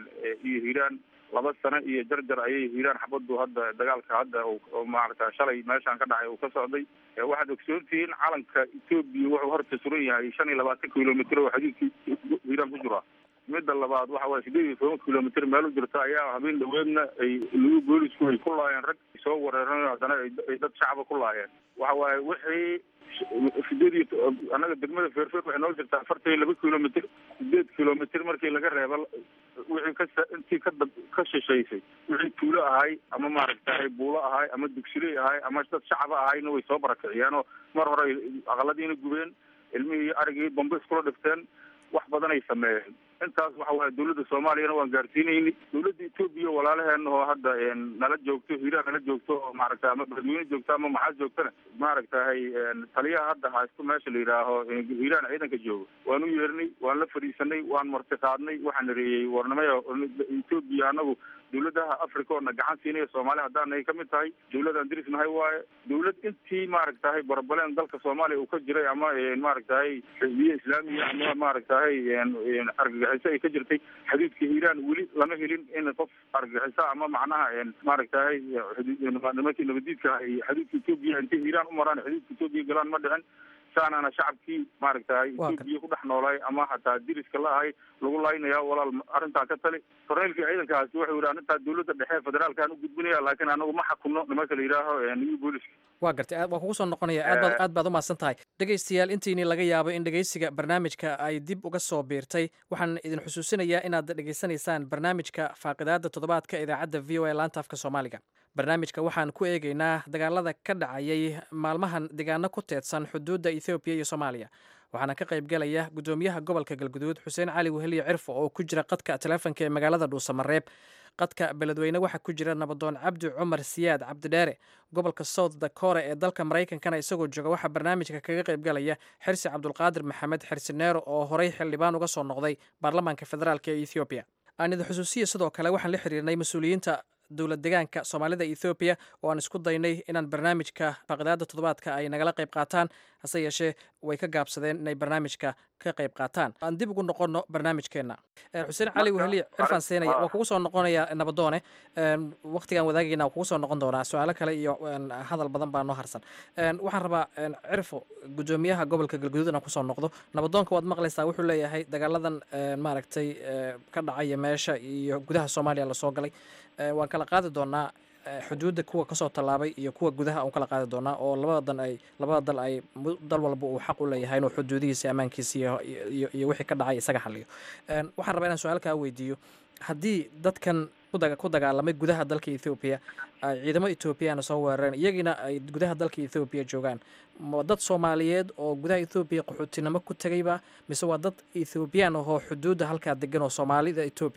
iyo hiiraan laba sano iyo jarjar ayay hiiraan xabadu hadda dagaalka hadda maaragta shalay meeshaan ka dhacay uu ka socday waxaad ogsoontihiin calanka etoobiya wuxuu horta suran yahay shan iyo labaatan kilomitr oo xadiidka hiiraan ku jira midda labaad waxa waye sideed iyo toban kilomitr meel u jirta ayaa habeen dhaweedna ay lagu boolisku ay ku laayeen rag soo wareeran haddana ay dad shacaba ku laayeen waxa waaye wixii sideed iyo annaga degmada feerfeer waxay noo jirtaa afartan iyo laba kilomitr sideed kilomitr markii laga reeba wixii ka intii ka dab ka shishaysay wixii tuulo ahay ama maaragtahay buulo ahay ama dugsiley ahay ama dad shacaba ahayna way soo barakiciyeen oo mar hore aqaladiina gubeen ilmihii arigii bambe iskula dhifteen wax badan ay sameeyeen intaas waxa waaye dawladda soomaaliyana waan gaarsiinayni dawladda etoobiya walaalaheena oo hadda nala joogto hiiraan nala joogto oo maaragta ama beledweyne joogto ama maxaad joogtana maaragtahay taliyaha hadda haysto meesha la yidhaaho hiiraan ciidanka joogo waan u yeernay waan la fadhiisanay waan marti qaadnay waxaan reeyey warnimaya etoobiya anagu dawladaha africa oo na gacan siinaya soomaaliya haddaanay ka mid tahay dawladaan dirisnahay waaye dawlad intii maaragtahay barabaleen dalka soomaaliya uu ka jiray ama maaragtahay xisbiye islaamiya ama maaragtahay argagixiso ay ka jirtay xadiidka hiiraan weli lama helin in qof argagixiso ama macnaha maaragtahay nimankii nabadiidka ay xadiidka etoobiya intay hiiraan u maraan xadiidka etoobiya galaan ma dhicin saanaana shacabkii maaragtahay etoobiya ku dhex noolay ama hataa diriska la ahay lagu laynaya walaal arrintaa ka tali korneylkii ciidankaasi wuxuu yidhi arrintaa dawladda dhexe federaalkaan u gudbinaya laakiin anagu ma xakuno nimanka la yidhaaho new booliska waa gartay waa kugu soo noqonaya aad baad aad baad umahadsan tahay dhegaystayaal intiini laga yaabo in dhegaysiga barnaamijka ay dib uga soo biirtay waxaan idin xusuusinayaa inaad dhegaysanaysaan barnaamijka faaqidaada toddobaadka idaacadda v o a laanta afka soomaaliga barnaamijka waxaan ku eegaynaa dagaalada ka dhacayay maalmahan deegaano ku teedsan xuduudda ethoobiya iyo soomaaliya waxaana ka qaybgelaya guddoomiyaha gobolka galguduud xuseen cali weheliye cirfo oo ku jira qadka taleefonka ee magaalada dhuusamareeb qadka beledweyne waxaa ku jira nabadoon cabdi cumar siyaad cabdidheere gobolka south dakora ee dalka maraykankana isagoo jooga waxaa barnaamijka kaga qaybgalaya xirsi cabdulqaadir maxamed xirsi neero oo horey xildhibaan uga soo noqday baarlamaanka federaalk ee ethoobiya aan idin xusuusiya sidoo kale waxaan la xiriirnay mas-uuliyiinta dowlad degaanka soomaalida ethoobiya oo aan isku daynay inaan barnaamijka faaqidaada toddobaadka ay nagala qayb qaataan hase yeeshee way ka gaabsadeen inay barnaamijka ka qayb qaataan aan dib ugu noqonno barnaamijkeenna xuseen cali weheliye cirfaan seenaya waa kugu soo noqonaya nabadoone waktigaan wadaagayna waa kugu soo noqon doonaa su-aalo kale iyo hadal badan baa noo harsan waxaan rabaa cirfo guddoomiyaha gobolka galguduud inaan kusoo noqdo nabadoonka waad maqlaysaa wuxuu leeyahay dagaaladan maaragtay ka dhacaya meesha iyo gudaha soomaaliya lasoo galay waan kala qaadi doonaa xuduudda kuwa kasoo tallaabay iyo kuwa gudaha aan kala qaadi doonaa oo labada dan ay labada dal ay dal walba uu xaq u leeyahay inuu xuduudihiisa ammaankiisa iyo iyo wixii ka dhacay isaga xaliyo waxaan rabaa inaan su-aal kaa weydiiyo haddii dadkan ku dagaalamay gudaha dalka ethoobiya ay ciidamo ethoobiyaana soo weerareen iyagina ay gudaha dalka ethoobiya joogaan ma dad soomaaliyeed oo gudaha ethoobiya qaxootinimo ku tegayba mise waa dad ethoobiyan ahoo xuduudda halkaa degan oo soomaalida etoobiya ah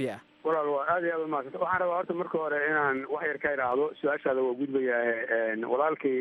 walaal waa aad iyo aad umahadsanta waxaan rabaa horta marka hore inaan wax yar ka idhaahdo su-aashaada waa gudbayaa walaalkay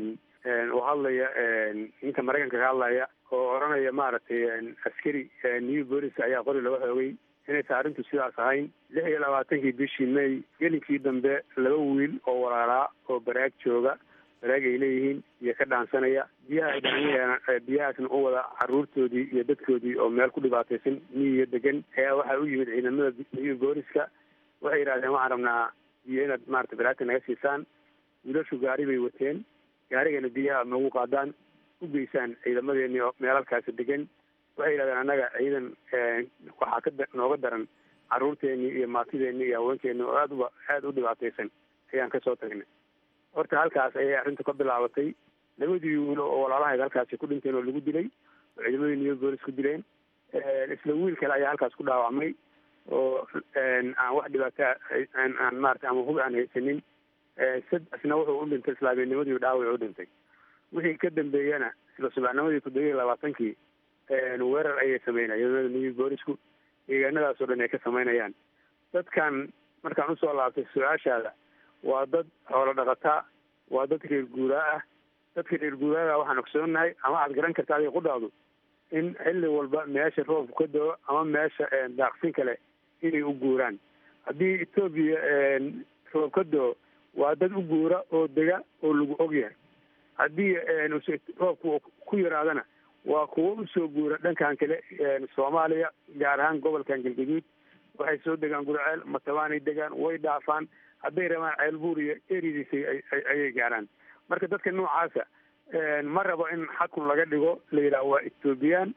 oo hadlaya ninka maraykanka ka hadlaya oo odhanaya maaragtay askari new bolis ayaa qori laga xoogay inaysan arrintu sidaas ahayn lix iyo labaatankii bishii may gelinkii dambe laba wiil oo walaalaa oo baraag jooga baraag ay leeyihiin iyo ka dhaansanaya biyaha ay dhaanyaheena biyahaasna u wada caruurtoodii iyo dadkoodii oo meel ku dhibaataysan miyiga degan ayaa waxaa u yimid ciidamada new booliska waxay yidhahdeen waxaan rabnaa biyo inaad maarata baraagta naga siisaan wiilashu gaari bay wateen gaarigana biyaha nagu qaadaan u geysaan ciidamadeeni oo meelalkaasi degan waxay yidhahdeen annaga ciidan waxaa ka nooga daran caruurteeni iyo maatideeni iyo haweenkeeni oo aad uba aada u dhibaataysan ayaan kasoo tagnay horta halkaas ayay arrintu ka bilaabatay labadii wiilo oo walaalahayd halkaasi ku dhinteen oo lagu dilay oo ciidamadii new bolis ku dileen isla wiil kale ayaa halkaas ku dhaawacmay oo aan wax dhibaata aan maarata ama hub aan haysanin saddexna wuxuu u dhintay islaamiyanimadii dhaawac u dhintay wixii ka dambeeyana isla subaxnimadii toddoba iyo labaatankii weerar ayay sameynaya ciidamada new boolisku deegaanadaasoo dhan ay ka sameynayaan dadkan markaan usoo laabtay su-aashaada waa dad xoolo dhaqataa waa dad reer guuraa ah dadka reer guuraaga waxaan ogsoonahay ama aad garan karta adiga qudhaadu in xilli walba meesha roobku ka doo ama meesha daaqsin kale inay u guuraan haddii etoobiya roob ka doo waa dad u guura oo dega oo lagu ogyahay haddii roobku ku yaraadana waa kuwo usoo guura dhankan kale soomaaliya gaar ahaan gobolkan galgaduud waxay soo degaan gurceel matabaanay degaan way dhaafaan hadday rabaan ceelbuur iyo eridiisa ayay gaaraan marka dadka noocaasa ma rabo in xakun laga dhigo la yidhaah waa ethoobiyan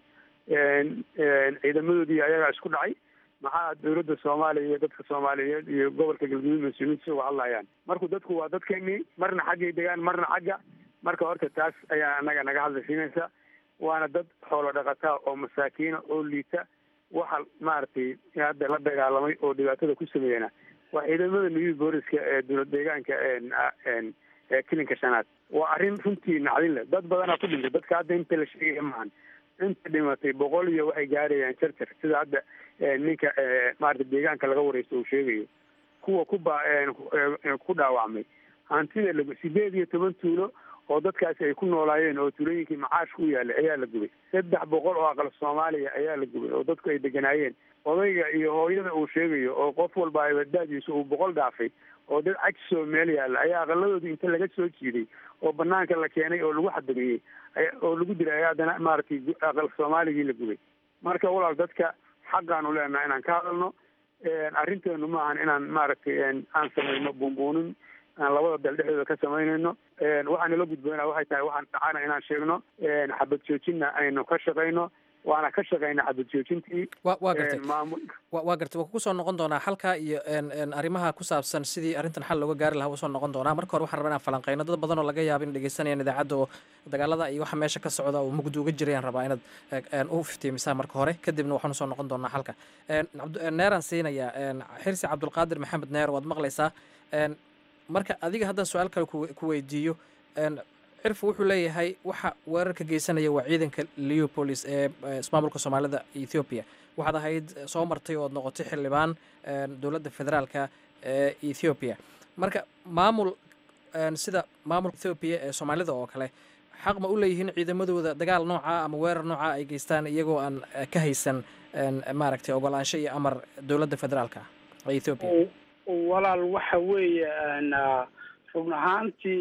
ciidamadoodii ayagaa isku dhacay maxaa dawladda soomaaliya iyo dadka soomaaliyeed iyo gobolka galguduud mas-uuliyiinta uga hadlayaan marku dadku waa dadkeenii marna xaggay degaan marna xagga marka horta taas ayaa anaga naga hadlaysiinaysa waana dad xoolo dhaqataa oo masaakiina oo liita waxa maaragtay hadda la dagaalamay oo dhibaatada ku sameeyana waa ciidamada new booliska ee dowlad deegaanka ee kilinka shanaad waa arrin runtii nacdin leh dad badanaa ku dhintay dadka hadda inta la sheegaya maahan inta dhimatay boqol iyo waxay gaarayaan jarjar sida hadda ninka maarata deegaanka laga wareysto uu sheegayo kuwa ku ba ku dhaawacmay hantida lag sideed iyo toban tuulo oo dadkaasi ay ku noolaayeen oo tuulooyinkii macaashka u yaalay ayaa la gubay saddex boqol oo aqal soomaaliya ayaa la gubay oo dadku ay deganaayeen odayga iyo hooyada uu sheegayo oo qof walba abadaadiisa uu boqol dhaafay oo dad cagsoo meel yaalla ayaa aqaladoodii inta laga soo jiiday oo banaanka la keenay oo lagu xadameeyey oo lagu dilay ayaa haddana maaragtay aqal soomaaligii la gubay marka walaal dadka xaqaanu leenaha inaan ka hadalno arrinteenu ma ahan inaan maaragtay aan samayno buunbuunin aan labada dal dhexdooda ka samaynayno waxaa nala gudboona waxay tahay waxaan dhacana inaan sheegno xabad joojinna aynu ka shaqayno waana ka shaqayna xabad joojintii wa waa gartay wa waa gartay waa kugu soo noqon doonaa halkaa iyo arrimaha ku saabsan sidii arrintan xal looga gaari lahaa wuu soo noqon doonaa marka hore waxaan rabaa inaan falanqeyno dad badan oo laga yaaba in dhegeysanayaan idaacadda oo dagaalada iyo waxa meesha ka socda oo mugdi uga jirayaan rabaa inaad u iftiimisaa marka hore kadibna waxaanu soo noqon doonaa halka neeraan siinayaa xirsi cabdulqaadir maxamed neer waad maqlaysaa marka adiga haddaan su-aal kale ku weydiiyo cirfu wuxuu leeyahay waxa weerarka geysanaya waa ciidanka leopolis ee ismaamulka soomaalida ethoobiya waxaad ahayd soo martay ood noqotay xildhibaan dowladda federaalka ee ethoobiya marka maamul sida maamulka ethoobiya ee soomaalida oo kale xaq ma u leeyihiin ciidamadooda dagaal nooca ama weerar nooca ay geystaan iyagoo aan ka haysan maaragtay ogolaansho iyo amar dowladda federaalka ee ethoobiya walaal waxa weeye run ahaantii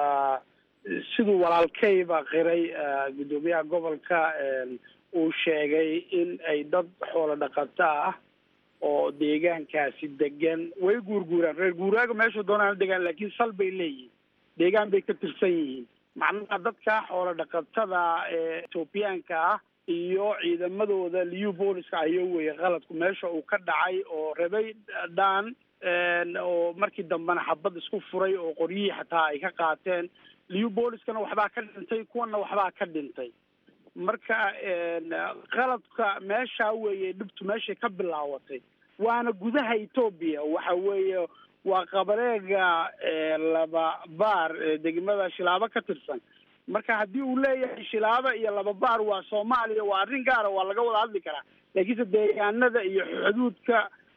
siduu walaalkayba qiray guddoomiyaha gobolka uu sheegay in ay dad xoolo dhaqato ah oo deegaankaasi degan way guurguuraan reer guuraaga meesha doonaan degaan laakiin sal bay leeyihiin deegaan bay ka tirsan yihiin macnaha dadka xoolo dhaqatada ee etoobiyaanka ah iyo ciidamadooda liu booliska ayo weye qaladku meesha uu ka dhacay oo rabay dhaan oo markii dambena xabad isku furay oo qoryihii xataa ay ka qaateen liu booliskana waxbaa ka dhintay kuwana waxbaa ka dhintay marka qaladka meesha weeye dhibtu meeshay ka bilaawatay waana gudaha etoobiya waxa weeye waa qabareega laba baar degmada shilaabo ka tirsan marka haddii uu leeyahay shilaabo iyo laba baar waa soomaaliya waa arrin gaara waa laga wada hadli karaa laakiinse deegaanada iyo xuduudka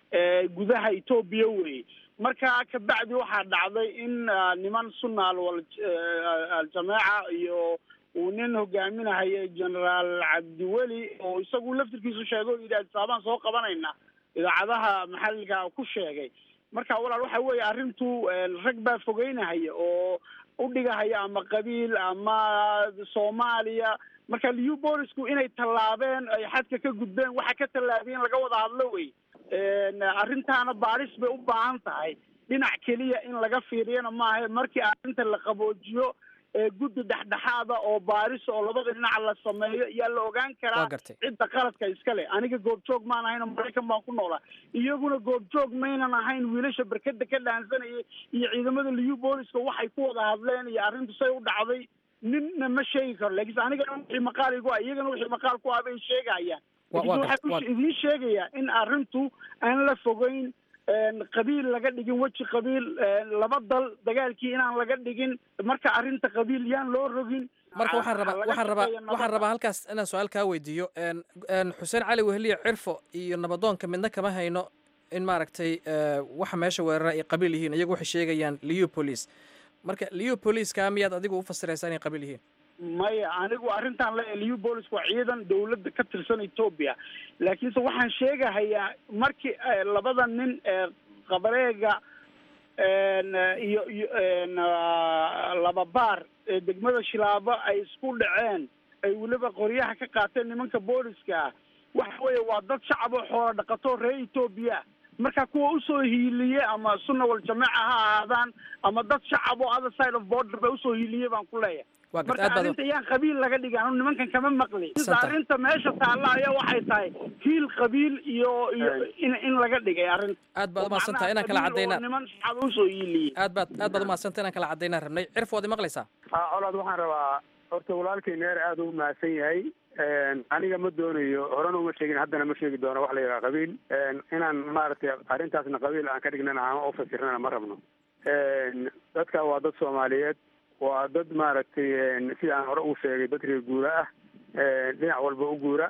gudaha etoobiya wey marka kabacdi waxaa dhacday in niman sunna alwal aljameeca iyo uu nin hogaaminahaya generaal cabdiweli oo isagu laftirkiisu sheegay oo yidhi adisaabaan soo qabanayna idaacadaha maxalliga ku sheegay marka walaal waxa weeye arrintu rag baa fogeynahaya oo udhigahaya ama qabiil ama soomaaliya marka liu boolisku inay tallaabeen ay xadka ka gudbeen waxa ka tallaabiyeen laga wada hadlo wey arrintaana baaris bay u baahan tahay dhinac keliya in laga fiiriyana maaha markii arrinta la qaboojiyo guddi dhexdhexaada oo baaris oo labada dhinac la sameeyo yaa la ogaan karaa cidda qaladka iska leh aniga goobjoog maan ahayn oo maraykan baan ku noolaa iyaguna goobjoog maynan ahayn wiilasha berkada ka dhaansanayay iyo ciidamada liu booliska waxay ku wada hadleen iyo arrintu say u dhacday ninna ma sheegi karo lakiinse anigana wixii maqaal igu ah iyagana wixii maqaal ku ah bay sheegayaan lakiinse waxaan idiin sheegayaa in arrintu aan la fogeyn qabiil laga dhigin weji qabiil laba dal dagaalkii inaan laga dhigin marka arrinta qabiil yaan loo rogin marka waxaan rabaa waxaan rabaa waxaan rabaa halkaas inaan su-aal kaa weydiiyo xuseen cali weheliye cirfo iyo nabadoonka midna kama hayno in maaragtay waxa meesha weerara ay qabiil yihiin iyagu waxay sheegayaan liu police marka liu policekaa miyaad adigu u fasiraysaa inay qabiil yihiin maya anigu arrintan le liu boolisk waa ciidan dawladda ka tirsan etoobiya laakiinse waxaan sheegahayaa markii labada nin ee qabareega iyo iyo laba baar ee degmada shilaabo ay isku dhaceen ay weliba qoryaha ka qaateen nimanka booliska waxa weeye waa dad shacab oo xoola dhaqato reer etoobiya marka kuwa usoo hiiliyey ama sunna wal jameeca ha ahaadaan ama dad shacab oo other side of border ba usoo hiiliyey baan ku leeyahay marka arrinta yaan qabiil laga dhigin anu nimankan kama maqli arrinta meesha taalla ayaa waxay tahay hiil qabiil iyo iyo in in laga dhigay arrinta aad baad umahadsantaha inaan kala cadayna niman shacab usoo hiiliyey aad baad aad baad umahadsantaha inaan kala cadaynaan rabnay cirf waad imaqlaysaa colaad waxaan rabaa horta walaalkay neer aada u mahadsan yahay aniga ma doonayo horena uma sheegin haddana ma sheegi doono wax la yidhaha qabiil inaan maaragtay arrintaasna qabiil aan ka dhignana ama ufasirnana ma rabno dadka waa dad soomaaliyeed waa dad maaragtay sida aan hore uu sheegay dad reer guura ah dhinac walba u guura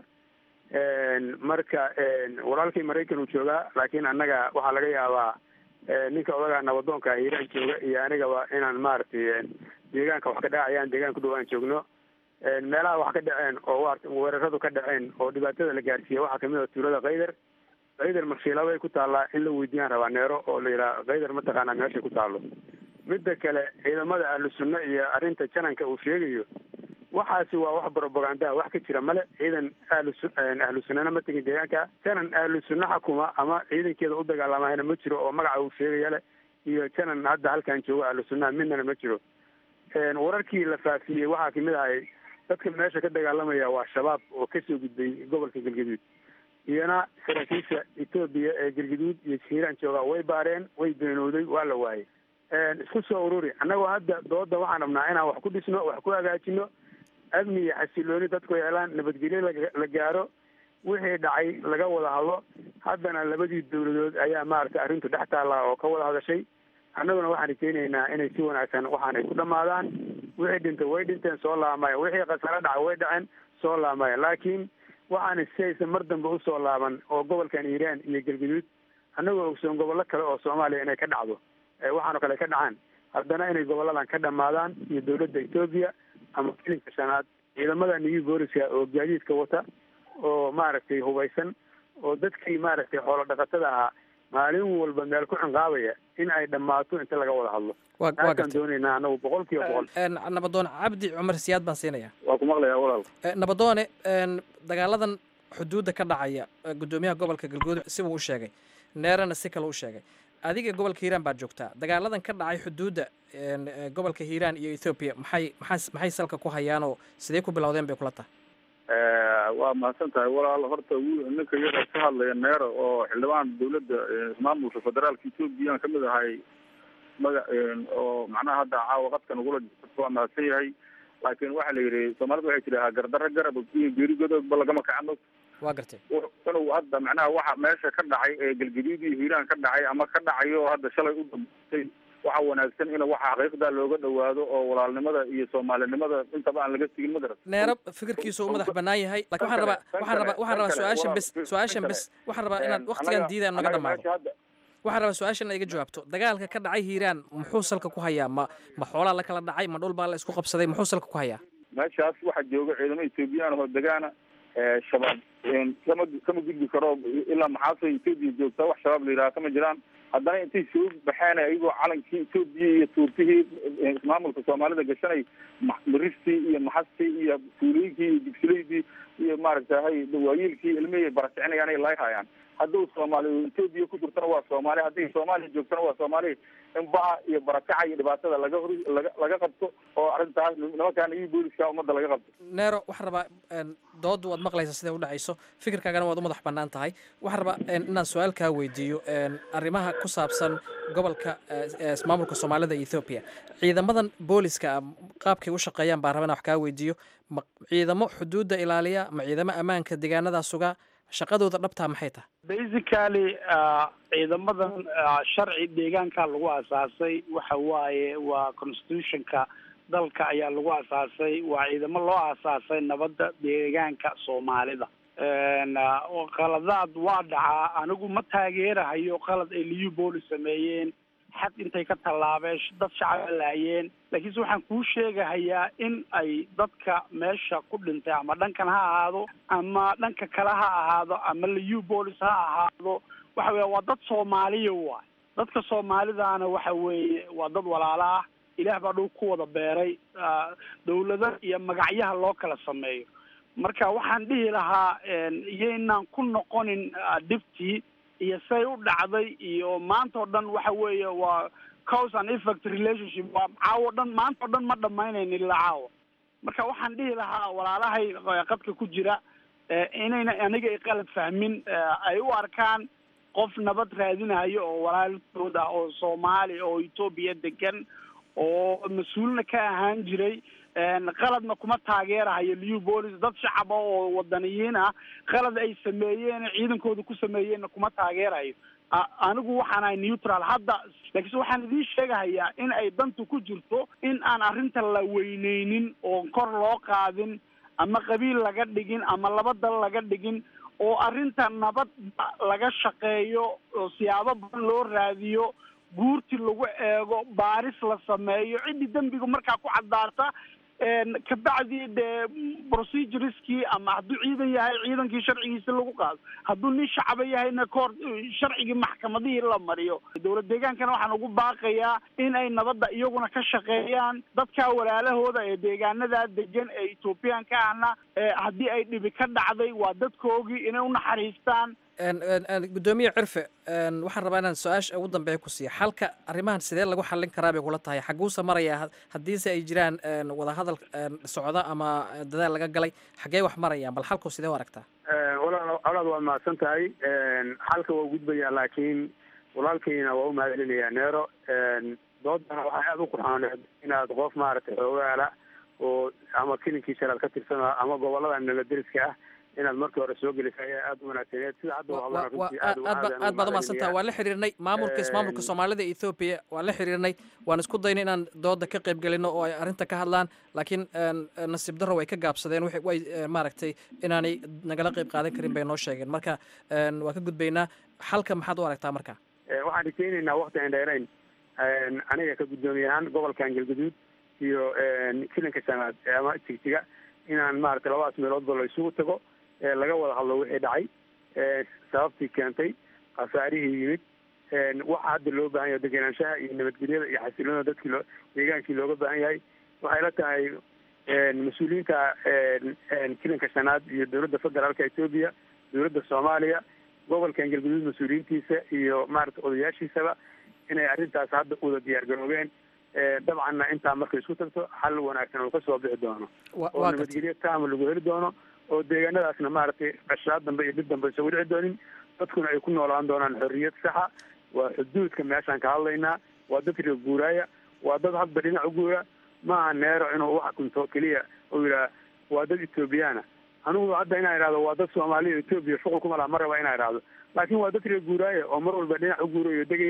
marka walaalkay maraykan uu joogaa laakiin annaga waxaa laga yaabaa ninka odagaa nabadoonka hiiraan jooga iyo anigaba inaan maaragtay deegaanka wax ka dhacayaan deegaanka dhow aan joogno meelaha wax ka dhaceen oo weeraradu ka dhaceen oo dhibaatada la gaarsiiya waxaa kamid a tuulada kaydar kaydar marshiilabay ku taallaa in la weydiiyaan rabaa neero oo la yidhaha kaydar mataqaanaa meeshay ku taallo midda kale ciidamada ahlu sunna iyo arrinta jananka uu sheegayo waxaasi waa wax propagandaa wax ka jira male ciidan ahlu ahlu sunnana ma tegin deegaanka janan ahlu sunna xakuma ama ciidankeeda u dagaalamahayna ma jiro oo magaca uu sheegaya leh iyo janan hadda halkan jooga ahlu sunnaha midnana ma jiro wararkii la faafiyey waxaa kamid ahay dadka meesha ka dagaalamaya waa shabaab oo kasoo gudbay gobolka galgaduud iyana saraakiisha etoobiya ee galgaduud iyo hiiraan jooga way baareen way beenooday waa la waayay isku soo ururi annagoo hadda dooda waxaan rabnaa inaan wax ku dhisno wax ku hagaajino amni iyo xasilooni dadku helaan nabadgelyo la gaaro wixii dhacay laga wada hadlo haddana labadii dawladood ayaa maaragtay arrintu dhex taallaa oo ka wada hadashay annaguna waxaan rajeynaynaa inay si wanaagsan waxaan ay ku dhamaadaan wixii dhintay way dhinteen soo laamaya wixii khasaro dhacay way dhaceen soo laamaya laakiin waxaan si aysan mar dambe usoo laaban oo gobolkan iiraan iyo galgaduud annagoo ogsoon gobollo kale oo soomaaliya inay ka dhacdo waxaanoo kale ka dhacaan haddana inay goboladan ka dhamaadaan iyo dawladda etoobiya ama kilinka shanaad ciidamada new booliska oo gaadiidka wata oo maaragtay hubaysan oo dadkii maaragtay xoolo dhaqatada ahaa maalin walba meel ku cinqaabaya in ay dhammaato inta laga wada hadlo taasaan doonaynaa anagu boqol kiiba boqol nabadoon cabdi cumar siyaad baan siinaya waa ku maqlayaa walaal nabadoone dagaaladan xuduudda ka dhacaya guddoomiyaha gobolka galguud sibuu u sheegay neerana si kale u sheegay adiga gobolka hiiraan baad joogtaa dagaaladan ka dhacay xuduudda gobolka hiiraan iyo ethoobiya maxay maxay maxay salka ku hayaanoo sidee ku bilowdeen bay kula tahay waa mahadsan tahay walaal horta ninka iyaga ka hadlaya neero oo xildhibaan dawladda maamulka federaalka etoobiya aan kamid ahay maga oo macnaha hadda caawa qadkan ugula jirto waa mahadsan yahay laakiin waxaa la yidhi soomaalida waxay tidhahaa gardarro garab iyo geerigodoodba lagama kacano waa gartay inuu hadda macnaha waxa meesha ka dhacay ee galgaduud iyo hiiraan ka dhacay ama ka dhacayo hadda shalay u dambeysay waxaa wanaagsan in waxa xaqiiqda looga dhawaado oo walaalnimada iyo soomaalinimada intaba aan laga sigin madaras neero fikirkiisu u madax bannaan yahay lakin waxaan rabaa waxaan rabaa waxaan rabaa su-aashan bes su-aashan bes waxaan rabaa inaad waktigan diidaan naga dhamaado waxaan rabaa su-aashan iga jawaabto dagaalka ka dhacay hiiraan muxuu salka ku hayaa ma ma xoolaa la kala dhacay ma dhul baa la isku qabsaday muxuu salka ku hayaa meeshaas waxaa jooga ciidamo ethoobiyan oo degaana shabaab kama kama gudbi karo ilaa maxaasay etoobiya joogtaa wax shabaab la yidhaha kama jiraan haddana intay soo baxeen ayagoo calankii etoobiya iyo tuurtihii maamulka soomaalida gashanay maristii iyo maxastii iyo fuulooyinkii iyo digsileydii iyo maaragtahay dawaayiilkii ilmihii barakicinayaan ay laayhayaan hadduu soomaali etoobiya ku jirtana waa soomaali hadday soomaaliya joogtana waa soomaali in baha iyo barakaca iyo dhibaatada laga hor laga laga qabto oo arrintaas nimankaana iyo booliska ummadda laga qabto neero waxaan rabaa doodu waad maqlaysaa siday u dhacayso fikirkaagana waad u madax bannaan tahay waxaan rabaa inaan su-aal kaa weydiiyo arrimaha ku saabsan gobolka maamulka soomaalida iyo ethoobiya ciidamadan booliska qaabkay u shaqeeyaan baan rabaa inaan wax kaa weydiiyo ma ciidamo xuduudda ilaaliya ma ciidamo ammaanka deegaanadaa sugaa shaqadooda dhabtaa maxay tahay basically ciidamadan sharci deegaanka lagu asaasay waxa waaye waa constitutionka dalka ayaa lagu asaasay waa ciidamo loo asaasay nabadda deegaanka soomaalida qaladaad waa dhacaa anigu ma taageerahayo qalad ay liyu booli sameeyeen xad intay ka tallaabeen dad shacaba laayeen laakiinse waxaan kuu sheegahayaa in ay dadka meesha ku dhintay ama dhankan ha ahaado ama dhanka kale ha ahaado ama liu bolis ha ahaado waxa weya waa dad soomaaliya waay dadka soomaalidaana waxa weeye waa dad walaalo ah ilaah baa dhow ku wada beeray dawlado iyo magacyaha loo kala sameeyo marka waxaan dhihi lahaa iyaynaan ku noqonin dhibtii iyo say u dhacday iyo maanta oo dhan waxa weeye waa cause and effect relationship waa caawo dhan maanta oo dhan ma dhamaynayno ilaa caawa marka waxaan dhihi lahaa walaalahay qadka ku jira inayna aniga ay qalad fahmin ay u arkaan qof nabad raadinayo oo walaalkood ah oo soomaali oo etoobiya degan oo mas-uulna ka ahaan jiray qaladna kuma taageerahayo liu bolis dad shacaba oo wadaniyiin ah qalad ay sameeyeen ciidankooda ku sameeyeenna kuma taageerayo anigu waxaan ahay neutral hadda laakiinse waxaan idiin sheegahayaa in ay dantu ku jirto in aan arrinta la weyneynin oo kor loo qaadin ama qabiil laga dhigin ama laba dal laga dhigin oo arrinta nabad laga shaqeeyo oo siyaabo badan loo raadiyo guurti lagu eego baaris la sameeyo ciddii dembiga markaa ku caddaata kabacdi dee procedureskii ama hadduu ciidan yahay ciidankii sharcigiisi lagu qaado hadduu nin shacaba yahayna koor sharcigii maxkamadihii la mariyo dowlad deegaankana waxaan ugu baaqayaa in ay nabadda iyaguna ka shaqeeyaan dadka walaalahooda ee deegaanadaa degan ee ethoobiyaanka ahna haddii ay dhibi ka dhacday waa dadkoogii inay unaxariistaan gudoomiye cirfe waxaan rabaa inaan su-aasha ugu dambeeya ku siiya xalka arrimahan sidee lagu xallin karaa bay kula tahay xaguuse maraya haddiise ay jiraan wadahadal socda ama dadaal laga galay xaggee wax marayaan bal xalku sidee u aragtaa walaal walaal waa mahadsan tahay xalka waa gudbayaa laakiin walaalkayna waa u mahadcelinayaa neero doodana waxay aada u qurxooneed inaad qof maaragtay xoogaala oo ama kilinkii shalaad ka tirsan ama gobolada nabaderiska ah inaad markii hore soo gelisay ayaa aada u wanaagsaneed sida hadda aad baad umahadsantaha waan la xiriirnay maamulka maamulka soomaalida ethoobiya waan la xiriirnay waan isku daynay inaan dooda ka qayb gelino oo ay arrinta ka hadlaan laakiin nasiib darro way ka gaabsadeen way maaragtay inaanay nagala qayb qaadan karin bay noo sheegeen marka waan ka gudbaynaa xalka maxaad u aragtaa marka waxaan rajaynaynaa wakti aan dheerayn aniga ka guddoomiye ahaan gobolkan galgaduud iyo kilanka shanaad ama jigjiga inaan maaragtay labadaas meeloodba la isugu tago laga wada hadlo wixii dhacay sababtii keentay khasaarihii yimid waxa hadda loo baahan yahay degenaanshaha iyo nabadgelyada iyo xasiloonada dadkii loo deegaankii looga baahan yahay waxay la tahay mas-uuliyiinta kilanka shanaad iyo dowladda federaalka etoobiya dowladda soomaaliya gobolkan galguduud mas-uuliyiintiisa iyo maaragtay odayaashiisaba inay arrintaas hadda uda diyaar garoobeen dabcanna intaa markay isku tagto xal wanaagsan oo kasoo bixi doono oo nabadgelyo taama lagu heli doono oo deegaanadaasna maaragtay qashaad dambe iyo dhib dambe isagu dhici doonin dadkuna ay ku noolaan doonaan xorriyad saxa waa xuduudka meeshaan ka hadlaynaa waa dad reer guuraaya waa dad hadba dhinac u guura maaha neero inuu wax kunto keliya uu yidhaha waa dad ethoobiyaana anigu hadda inaan idhahdo waa dad soomaaliya etoobiya shuqul kuma laha ma raba inaan idhahdo laakiin waa dad reer guuraaya oo mar walba dhinac u guurayo degaya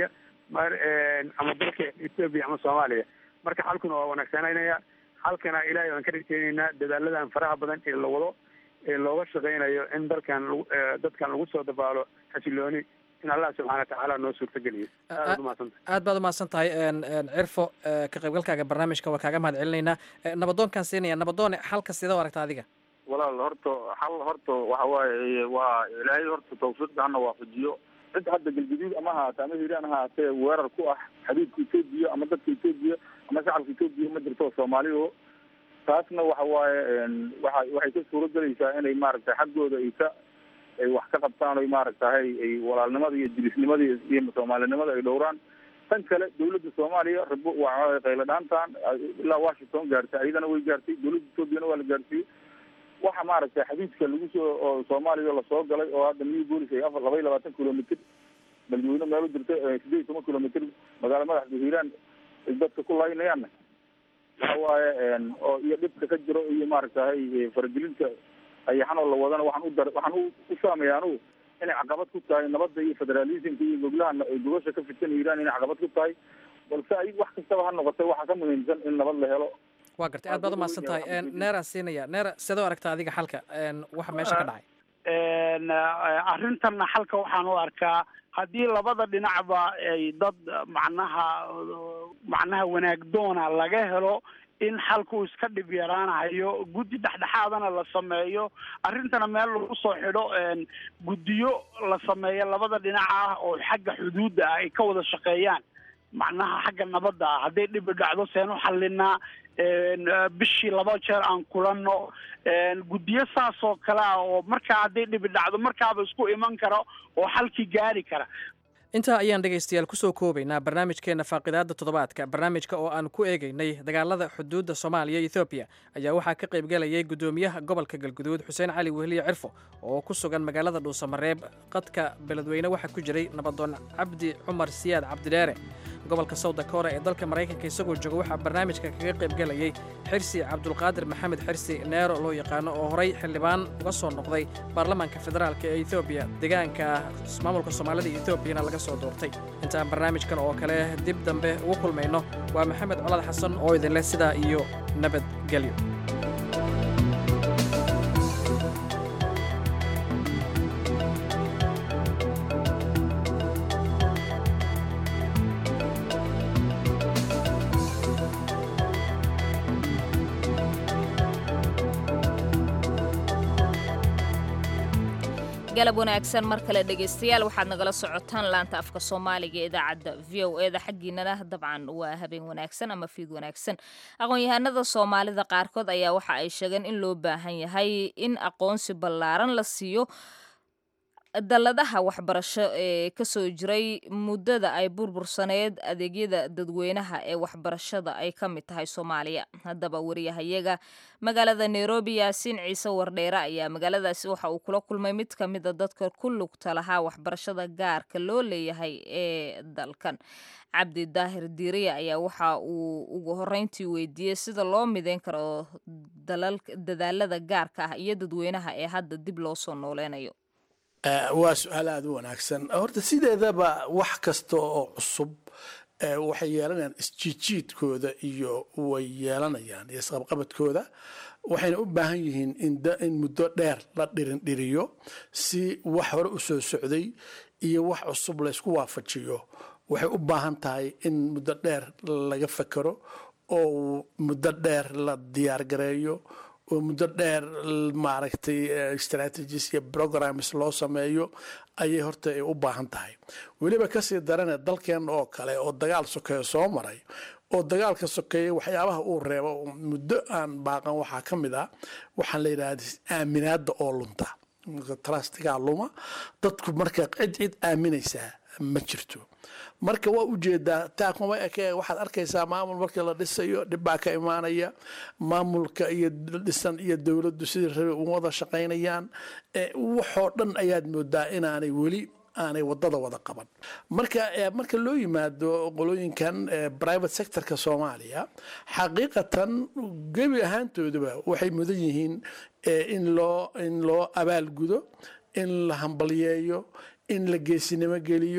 mar ama dalka etoobiya ama soomaaliya marka xalkuna waa wanaagsananaya xalkana ilaahay baan ka rajeyneynaa dadaaladan faraha badan ee la wado ee looga shaqeynayo in dalkan lagu dadkan lagu soo dabaalo xasilooni in allah subxana watacaala noo suurtageliyo aad umahadsanta aad baad umahadsan tahay cirfo ka qaybgalkaaga barnaamijka waa kaaga mahad celinaynaa nabadoonkaan siinaya nabadoone xalka sidee u aragta adiga walaal horta xal horta waxa waaye waa ilaahay horta tawfiiqda hana waafajiyo cid hadda galguduud ama haata ama hiiraan haatee weerar ku ah xabiibka etoobiya ama dadka etoobiya ama shacabka etoobiya ma jirto soomaaliyo taasna waxa waaye waa waxay ka suuro gelaysaa inay maaragtay xaggooda ay ka ay wax ka qabtaan oy maaragtahay ay walaalnimada iyo jilisnimada iyo soomaalinimada ay dhowraan tan kale dawladda soomaaliya rabo waa qaylo dhaantan ilaa washington gaartay ayadana way gaartay dawladda etoobiyana waa la gaarsiiyey waxa maaragtay xadiidka lagu soo oo soomaaliya lasoo galay oo hadda new bolis ay afar laba iyo labaatan kilomitr beledweyne meelo jirta sideed iyo toban kilomitr magaalo madaxda hiiraan ay dadka ku laynayaanna waxa waaye oo iyo dhibka ka jiro iyo maaragtahay faragelinta ayaxanoo la wadana waxaan u dar waxaan u saamaya anugu inay caqabad ku tahay nabadda iyo federalismka iyo goglaha gogosha ka fidsan hiiraan inay caqabad ku tahay balse ay wax kastaba ha noqotay waxaa ka muhiimsan in nabad la helo waa gartay aad baad umahadsan tahay neeraan siinaya neera sidoo aragta adiga xalka waxa meesha ka dhacay arrintanna xalka waxaan u arkaa haddii labada dhinacba ay dad macnaha macnaha wanaagdoona laga helo in xalku iska dhib yaraanayo guddi dhexdhexaadana la sameeyo arrintana meel lagu soo xidho guddiyo la sameeyo labada dhinac ah oo xagga xuduudda ah ay ka wada shaqeeyaan macnaha xagga nabadda ah hadday dhibi dhacdo seen u xallinaa bishii laba jeer aan kulanno guddiyo saas oo kale ah oo markaa hadday dhibi dhacdo markaaba isku iman kara oo xalkii gaari kara intaa ayaan dhegaystayaal kusoo koobaynaa barnaamijkeenna faaqidaadda toddobaadka barnaamijka oo aan ku eegaynay dagaalada xuduudda soomaaliya iyo ethoobiya ayaa waxaa ka qaybgelayay guddoomiyaha gobolka galguduud xuseen cali wehliye cirfo oo ku sugan magaalada dhuusamareeb qadka beledweyne waxaa ku jiray nabadoon cabdi cumar siyaad cabdidheere gobolka sawda koore ee dalka maraykanka isagoo jooga waxaa barnaamijka kaga qaybgelayay xirsi cabdulqaadir maxamed xirsi neero loo yaqaano oo horay xildhibaan uga soo noqday baarlamaanka federaalk ee ethoobiya deegaanka maamulka soomaalida iyo etoobiyana laga soo doortay intaan barnaamijkan oo kale dib dambe ugu kulmayno waa maxamed colad xasan oo idinleh sidaa iyo nabadgelyo galab wanaagsan mar kale dhegaystayaal waxaad nagala socotaan laanta afka soomaaliga ee idaacadda v o eda xaggiinana dabcan waa habeen wanaagsan ama fiid wanaagsan aqoon-yahanada soomaalida qaarkood ayaa waxa ay sheegeen in loo baahan yahay in aqoonsi ballaaran la siiyo dalladaha waxbarasho ee kasoo jiray muddada ay burbursaneed adeegyada dadweynaha ee waxbarashada ay ka mid tahay soomaaliya haddaba wariyahayaga magaalada nairobi yaasiin ciise wardheere ayaa magaaladaasi waxa uu kula kulmay mid ka mida dadka ku lugta lahaa waxbarashada gaarka loo leeyahay ee dalkan cabdi daahir diiriya ayaa waxa uu ugu horeyntii weydiiyey sida loo mideyn karo dadaalada gaarka ah iyo dadweynaha ee hadda dib loo soo nooleynayo waa su-aal aada u wanaagsan horta sideedaba wax kasta oo cusub waxay yeelanayaan isjiijiidkooda iyo way yeelanayaan iyo isqabqabadkooda waxayna u baahan yihiin in muddo dheer la dhirindhiriyo si wax hore u soo socday iyo wax cusub laysku waafajiyo waxay u baahan tahay in muddo dheer laga fekero oo muddo dheer la diyaargareeyo oo muddo dheer maaragtay strategies iyo programs loo sameeyo ayay horta ay u baahan tahay weliba kasii darane dalkeen oo kale oo dagaal sokeeyo soo maray oo dagaalka sokeeya waxyaabaha uu reebo muddo aan baaqan waxaa ka mid ah waxaan la yidhahda aaminaada oo lunta trustigaa luma dadku marka cid cid aaminaysaa ma jirto marka waa ujeedaa taa kuma eke waxaad arkaysaa maamul markii la dhisayo dhibbaa ka imaanaya maamulka iyo dhisan iyo dowladdu sidii rabe uma wada shaqaynayaan waxoo dhan ayaad moodaa inaanay weli aanay wadada wada qaban marka marka loo yimaado qolooyinkan private sectorka soomaaliya xaqiiqatan gebi ahaantooduba waxay mudan yihiin in loo in loo abaalgudo in la hambalyeeyo in la geesinimo geliyo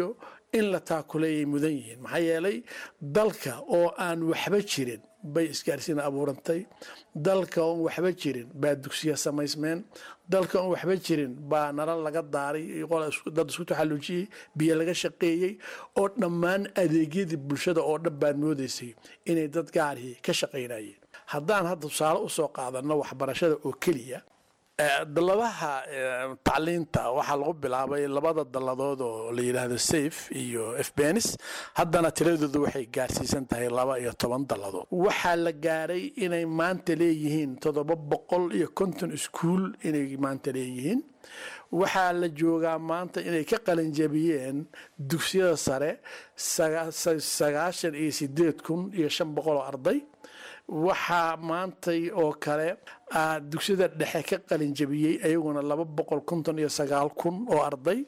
in la taakuleeyay mudan yihiin maxaa yeelay dalka oo aan waxba jirin bay isgaarsiin abuurantay dalka oon waxba jirin baa dugsiya samaysmeen dalka oon waxba jirin baa nalal laga daaray dad isku taxallujiyey biyo laga shaqeeyey oo dhammaan adeegyadii bulshada oo dhan baad moodaysay inay dad gaarihii ka shaqaynayeen haddaan hadda tusaale usoo qaadanno waxbarashada oo keliya dalladaha tacliinta waxaa lagu bilaabay labada dalladood oo la yidhaahdo safe iyo fbenis haddana tiradoodu waxay gaarsiisan tahay laba iyo toban dalladood waxaa la gaaray inay maanta leeyihiin toddoba boqol iyo konton iskuul inay maanta leeyihiin waxaa la joogaa maanta inay ka qalinjabiyeen dugsiyada sare sagaashan iyo sideed kun iyo shan boqol oo arday waxaa maantay oo kale dugsiyada dhexe ka qalinjabiyey ayaguna laba boqol konton iyo sagaal kun oo arday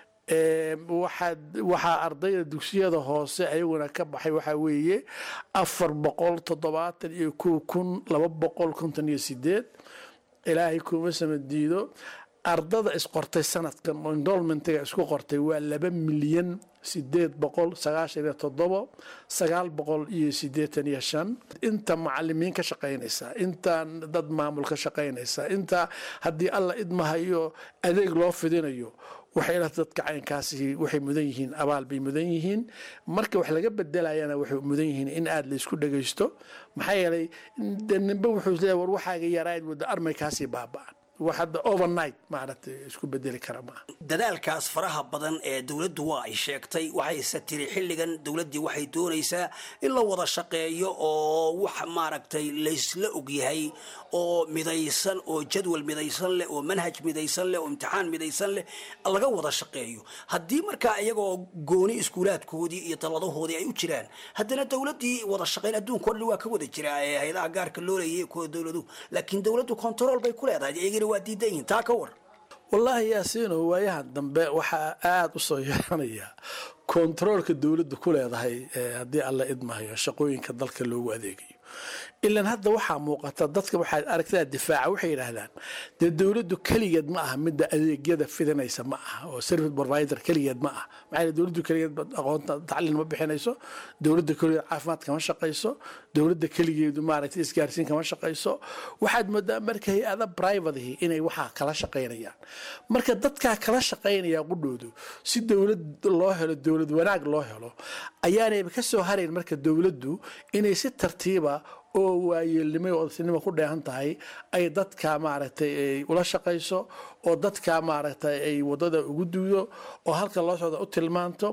waxaa ardayda dugsiyada hoose ayaguna ka baxay waxaa weeye afar boqol toddobaatan iyo kow kun laba boqol konton iyo sideed ilaahay kuma samadiido ardada isqortay sanadkan oo endolmentiga isku qortay waa laba milyan sideed boqol sagaashan iyo toddobo sagaal boqol iyo sideetan iyo shan inta macalimiin ka shaqaynaysa inta dad maamul ka shaqaynaysa inta haddii alla idmahayo adeeg loo fidinayo waxay la dadka caynkaasi waxay mudan yihiin abaal bay mudan yihiin marka wax laga bedelayana waxay mudan yihiin in aada la isku dhagaysto maxaa yeelay ninba wuxuu leeyahay war waxaaga yarayd wadda armaykaasii baaba'an wax hadda overnight maaragtay isku bedeli kara maaha dadaalkaas faraha badan ee dowladdu waa ay sheegtay waxayse tiri xilligan dowladdii waxay doonaysaa in la wada shaqeeyo oo wax maaragtay laysla ogyahay oo midaysan oo jadwal midaysan leh oo manhaj midaysan leh oo imtixaan midaysan leh laga wada shaqeeyo haddii markaa iyagoo gooni iskuulaadkoodii iyo dalladahoodii ay u jiraan haddana dowladdii wada shaqayn adduunka o dhan waa ka wada jiraa ee hay-adaha gaarka loo leeyay kuwa dowladuhu laakiin dowladdu control bay ku leedahay iyagina waa diidan yihiin taa ka war wallaahi yaasiino waayahan dambe waxaa aada u soo yeeranaya kontaroolka dowladda ku leedahay haddii alla idmahayo shaqooyinka dalka loogu adeegayo ilan hadda waxaa muuqata dadka waxaad aragtaa difaaca waxay yidhaahdaan dee dowladdu keligeed ma aha midda adeegyada fidinaysa ma aha oo service provider keligeed ma aha maxaa yeele dowladdu keligeed aqoonta tacliin ma bixinayso dowladda keligeed caafimaad kama shaqayso dowladda keligeedu maaragtay isgaarsiin kama shaqayso waxaad moodaa marka hay-ada privatihi inay waxaa kala shaqaynayaan marka dadkaa kala shaqaynaya qudhoodu si dowlad loo helo dowlad wanaag loo helo ayaanayba ka soo harayn marka dowladdu inay si tartiiba oo waayeelnimo oo odsinimo ku dheehan tahay ay dadka maaragtay ay ula shaqayso oo dadka maaragtay ay wadada ugu duudo oo halka loo socda u tilmaanto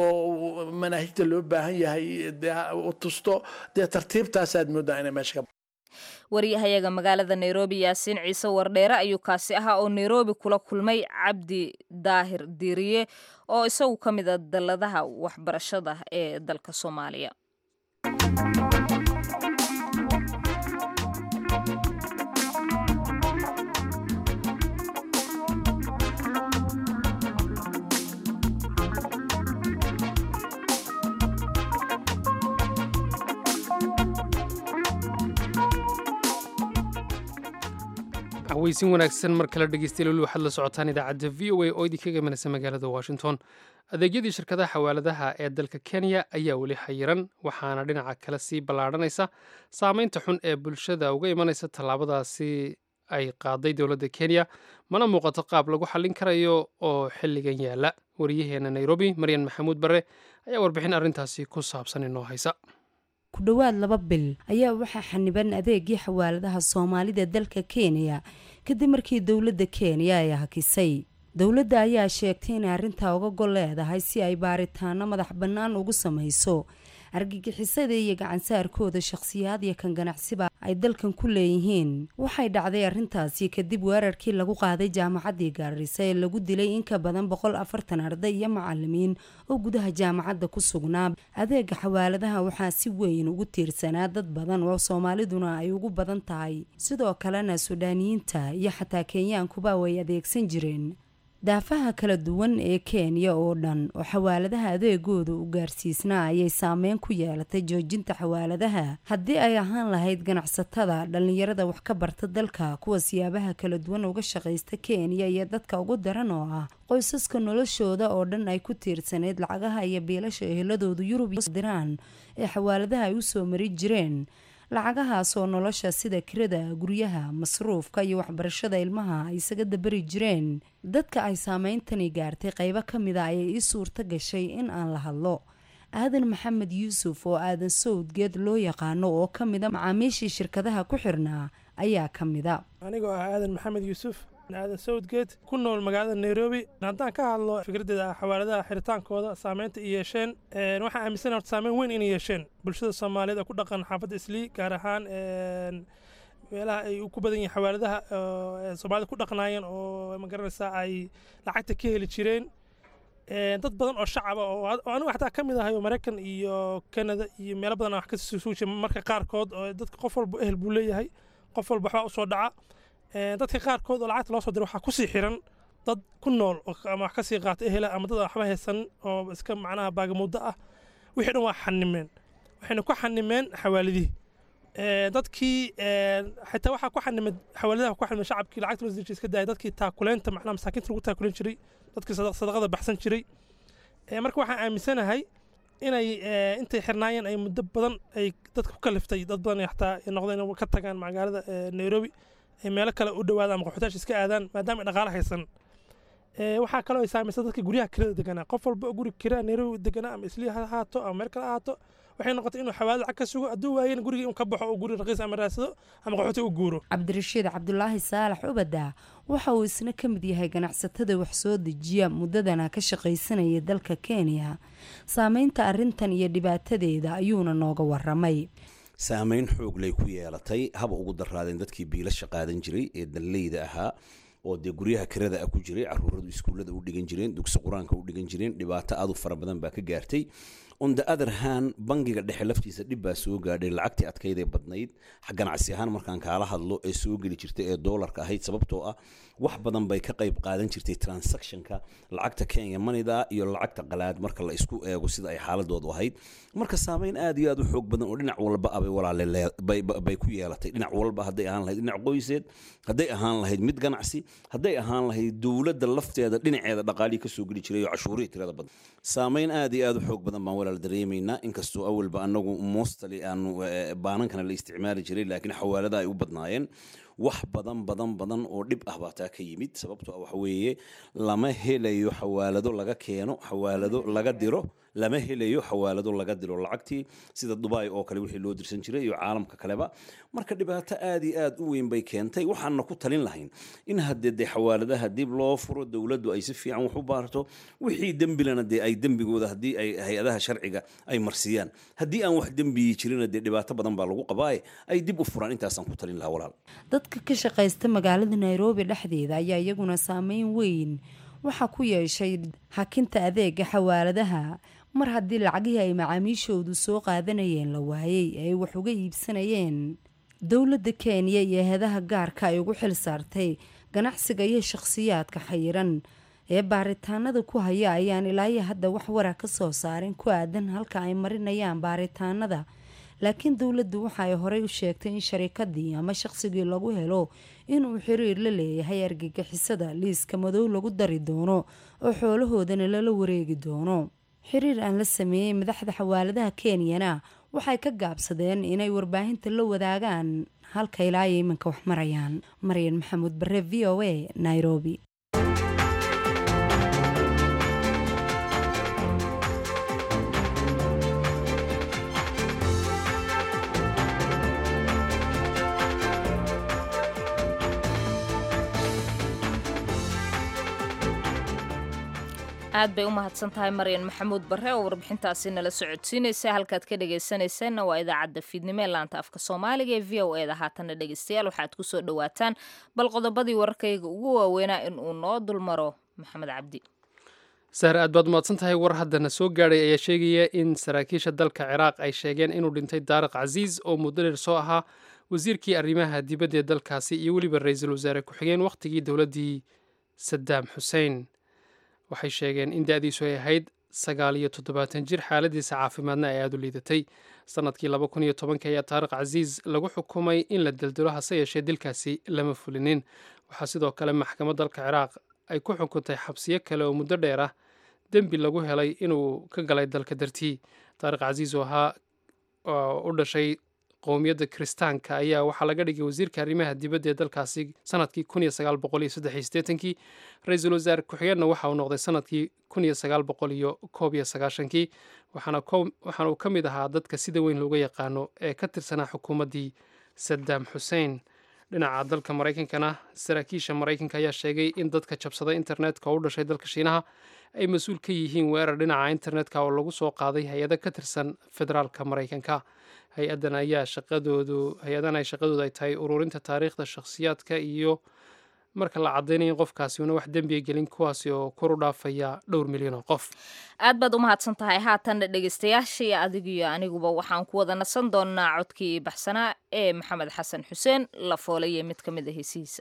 oo manaahijta loo baahan yahay u tusto dee tartiibtaasaad moodaa inay meesha ka waryahayaga magaalada nairobi yaasiin ciise wardheere ayuu kaasi ahaa oo nairobi kula kulmay cabdi daahir diiriye oo isagu ka mid a dalladaha waxbarashada ee dalka soomaaliya weysin wanaagsan mar kale dhegeystayaal waxaad la socotaan idaacadda v o a oo idinkaga imanaysa magaalada washington adeegyadii shirkadaha xawaaladaha ee dalka kenya ayaa weli xayiran waxaana dhinaca kale sii ballaadhanaysa saameynta xun ee bulshada uga imanaysa tallaabadaasi ay qaaday dowladda kenya mana muuqato qaab lagu xallin karayo oo xilligan yaala wariyaheena nairobi maryan maxamuud bare ayaa warbixin arrintaasi ku saabsan inoo haysa ku dhowaad laba bil ayaa waxaa xaniban adeegii xawaaladaha soomaalida dalka kenya kadib markii dowladda kenya ay hakisay dowladda ayaa sheegtay inay arrintaa uga gol leedahay si ay baaritaano madax bannaan ugu samayso argagixisada iyo gacansaarkooda shakhsiyaad iyo kan ganacsiba ay dalkan ku leeyihiin waxay dhacday arrintaasi kadib weerarkii lagu qaaday jaamacaddii gaarisa ee lagu dilay in ka badan boqol afartan arday iyo macalimiin oo gudaha jaamacadda ku sugnaa adeega xawaaladaha waxaa si weyn ugu tiirsanaa dad badan oo soomaaliduna ay ugu badan tahay sidoo kalena suudhaaniyiinta iyo xataa kenyaankuba way adeegsan jireen daafaha kala duwan ee kenya oo dhan oo xawaaladaha adeegooda u gaarsiisnaa ayay saameyn ku yeelatay joojinta xawaaladaha haddii ay ahaan lahayd ganacsatada dhallinyarada wax ka barta dalka kuwa siyaabaha kala duwan uga shaqaysta kenya iyo dadka ugu daran oo ah qoysaska noloshooda oo dhan ay ku tiirsaneyd lacagaha iyo biilasha eheladoodu yurub diraan ee xawaaladaha ay usoo mari jireen lacagahaas oo nolosha sida kirada guryaha masruufka iyo waxbarashada ilmaha ay isaga dabari jireen dadka ay saameyntani gaartay qeybo ka mida ayay ii suurto gashay in aan la hadlo aadan maxamed yuusuf oo aadan sawdgeed loo yaqaano oo ka mida macaamiishii shirkadaha ku xirnaa ayaa ka mida anigoo ah aadan maxamed yuusuf aadan sawdgeed ku nool magaalada nairobi haddaan ka hadlo fikraddeeda xawaaladaha xiritaankooda saameynta ay yeesheen waxaan aaminsan horta saameyn weyn inay yeesheen bulshada soomaaliyeed oo ku dhaqan xaafadda islii gaar ahaan meelaha ay ku badan yihiin xawaaladaha soomaalida ku dhaqnaayeen oo magaranaysaa ay lacagta ka heli jireen dad badan oo shacaba oo anigu xataa ka mid ahay oo maraykan iyo kanada iyo meelo badan wax ka suujiya marka qaarkood oo dadka qof walba ehel buu leeyahay qof walba waxbaa usoo dhaca dadka qaarkood oo lacagta loo soo diro waxaa kusii xiran dad ku nool ama wax kasii qaata ehela ama dad aan waxba haysan oo iska macnaha baagamuddo ah wixii dhan waa xanimeen waxayna ku xanimeen xawaalidihii dadkii xitaa waxaa ku xanimeen xawaaladaha ku xanimeen shacabkii lacagta loo sii iska daayay dadkii taakuleynta macnaha masaakiinta lagu taakuleen jiray dadkii sadaqada baxsan jiray marka waxaan aaminsanahay inay intay xirnaayeen ay muddo badan ay dadka ku kaliftay dad badan xataa noqdeen ka tagaan magaalada nairobi ay meelo kale u dhawaadaan ama qaxootaasha iska aadaan maadaama ay dhaqaale haysan waxaa kaloo ay saamaysa dadka guryaha kirada deganaa qof walba oo guri kiraa nairobi deganaa ama islii ha ahaato ama meel kale ahaato waxay noqotay inuu xawaalad lacag ka sugo hadduu waayena gurigii in ka baxo oo guri raqiis ama raadsado ama qaxooti u guuro cabdirashiid cabdulaahi saalax ubada waxa uu isna ka mid yahay ganacsatada wax soo dejiya muddadana ka shaqaysanaya dalka kenya saameynta arrintan iyo dhibaatadeeda ayuuna nooga waramay saameyn xoog lay ku yeelatay haba ugu daraadeen dadkii biilasha qaadan jiray ee dalleyda ahaa oo dee guryaha kirada ah ku jiray caruuradu iskuullada u dhigan jireen dugsi qur-aanka u dhigan jireen dhibaato aad u fara badan baa ka gaartay on the other hand bangiga dhexe laftiisa dhib baa soo gaadhay lacagtii adkaydee badnayd ganacsi ahaan markaan kaala hadlo ee soo geli jirtay ee doolarka ahayd sababtoo ah wax badan bay ka qayb qaadan jirtay transactionka lacagta kenya manida iyo lacagta qalaad marka la isku eego sida ay xaaladoodu ahayd marka saameyn aad iyo aad u xoog badan oo dhinac walba abay walaale bay ku yeelatay dhinac walba hadday ahaan lahayd dhinac qoyseed hadday ahaan lahayd mid ganacsi hadday ahaan lahayd dowladda lafteeda dhinaceeda dhaqaalii kasoo geli jiray oo cashuurihii tirada badan saameyn aad iyo aad u xoog badan baan walaal dareemaynaa inkastoo awalba anagu mostly aanu baanankana la isticmaali jiray laakiin xawaalada ay u badnaayeen wax badan badan badan oo dhib ah baa taa ka yimid sababtoo waxa weeye lama helayo xawaalado laga keeno xawaalado laga diro lama helayo xawaalado laga diro lacagtii sida dubai oo kale wixii loo dirsan jiray iyo caalamka kaleba marka dhibaato aad iyo aad u weyn bay keentay waxaana ku talin lahayn in haddee dee xawaaladaha dib loo furo dowladdu ay si fiican wax u baarto wixii dembilana dee ay dembigooda haddii ay hay-adaha sharciga ay marsiiyaan haddii aan wax dembiyi jirina dee dhibaato badan baa lagu qabaaye ay dib u furaan intaasaan ku talin lahaa walaal dadka ka shaqaysta magaalada nairobi dhexdeeda ayaa iyaguna saameyn weyn waxaa ku yeeshay hakinta adeega xawaaladaha mar haddii lacagihii ay macaamiishoodu soo qaadanayeen la waayey ay wax uga iibsanayeen dowladda kenya iyo heedaha gaarka ay ugu xil saartay ganacsiga iyo shakhsiyaadka xayiran ee baaritaanada ku haya ayaan ilaayo hadda wax wara ka soo saarin ku aadan halka ay marinayaan baaritaanada laakiin dowladdu waxa ay horey u sheegtay in sharikadii ama shaqsigii lagu helo inuu xiriir la leeyahay argagixisada liiska madow lagu dari doono oo xoolahoodana lala wareegi doono xiriir aan la sameeyey madaxda xawaaladaha kenyana waxay ka gaabsadeen inay warbaahinta la wadaagaan halka ilaa iyo iminka wax marayaan maryan maxamuud bare v o a nairobi aad bay u mahadsan tahay maryan maxamuud bare oo warbixintaasi nala socodsiinaysa halkaad ka dhegaysanaysaanna waa idaacadda fiidnimo ee laanta afka soomaaliga ee v o e da haatanna dhegaystayaal waxaad ku soo dhowaataan bal qodobadii warkayga ugu waaweynaa in uu noo dulmaro maxamed cabdi sahre aad baad umahadsan tahay war haddana soo gaadhay ayaa sheegaya in saraakiisha dalka ciraaq ay sheegeen inuu dhintay daariq casiis oo muddo dheer soo ahaa wasiirkii arrimaha dibadda ee dalkaasi iyo weliba ra-iisul wasaare ku-xigeen wakhtigii dowladdii sadaam xuseen waxay sheegeen in da-diisu ay ahayd sagaal iyo toddobaatan jir xaaladiisa caafimaadna ay aada u liidatay sanadkii laba kun iyo tobanka ayaa taariq casiis lagu xukumay in la deldelo hase yeeshee dilkaasi lama fulinin waxaa sidoo kale maxkamad dalka ciraaq ay ku xukuntay xabsiyo kale oo muddo dheer ah dembi lagu helay inuu ka galay dalka dartii taariq casiis oo ahaa oo u dhashay qowmiyadda kiristaanka ayaa waxaa laga dhigay wasiirka arrimaha dibadda ee dalkaasi sanadkii kun iyo sagaal boqol iyo saddex iyo siddeetankii ra-iisul wasaare ku-xigeenna waxa uu noqday sanadkii kun iyo sagaal boqol iyo koob iyo sagaashankii waxaana waxaana uu ka mid ahaa dadka sida weyn looga yaqaano ee ka tirsanaa xukuumaddii sadaam xuseen dhinaca dalka maraykankana saraakiisha maraykanka ayaa sheegay in dadka jabsaday internetka oo u dhashay dalka shiinaha ay mas-uul ka yihiin weerar dhinaca internetka oo lagu soo qaaday hay-ado ka tirsan federaalka maraykanka hay-adan ayaa shaqadoodu hay-adan ay shaqadoodu ay tahay ururinta taariikhda shakhsiyaadka iyo marka la caddaynaya in qofkaasi una wax dembiga gelin kuwaasi oo kor u dhaafaya dhowr milyan oo qof aad baad u mahadsan tahay haatanna dhegaystayaasha iyo adigiyo aniguba waxaan ku wada nasan doonnaa codkii baxsanaa ee maxamed xasan xuseen la foolaya mid ka mid a heesihiisa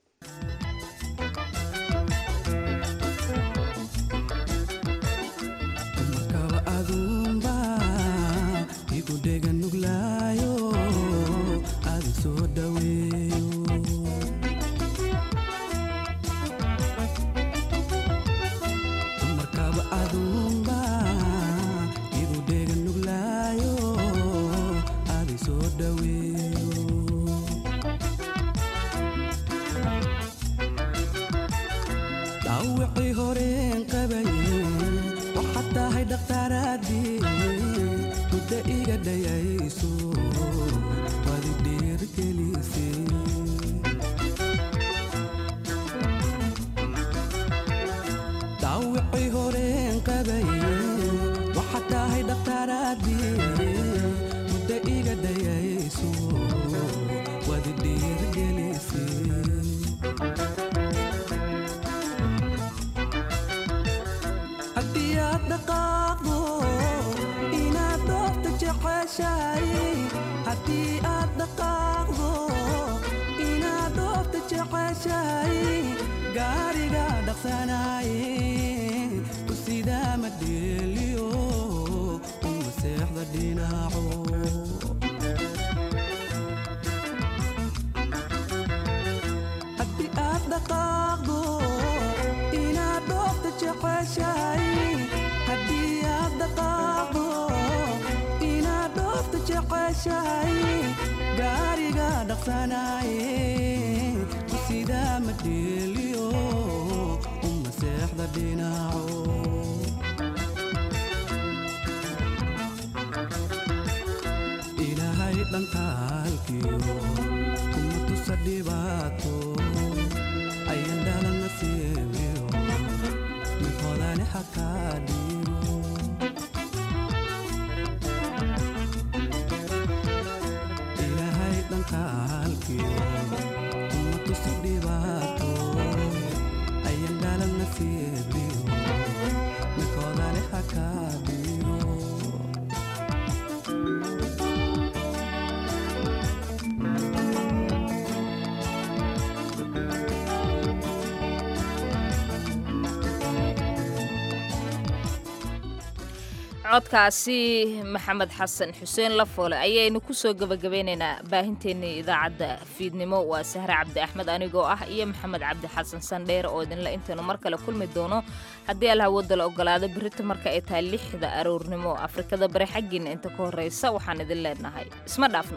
codkaasi maxamed xasan xuseen lafoole ayaynu kusoo gebagabeynaynaa baahinteennii idaacadda fiidnimo waa sahre cabdi axmed anigoo ah iyo maxamed cabdi xasan sandheer oo idinle intaynu mar kale kulmi doono haddii alhawada la ogolaado berita marka ay tahay lixda aroornimo afrikada bari xaggiina inta ka horreysa waxaan idin leenahay isma dhaafno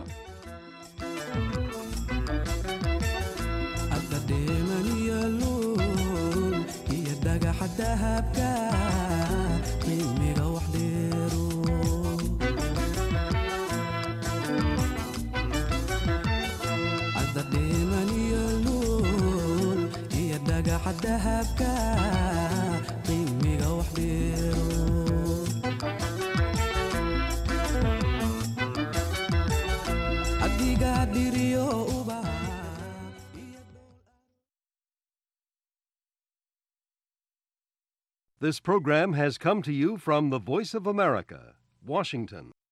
dahabka qiimiga wax dheero adiga dhiriyo uba This program has come to you from the Voice of America, Washington.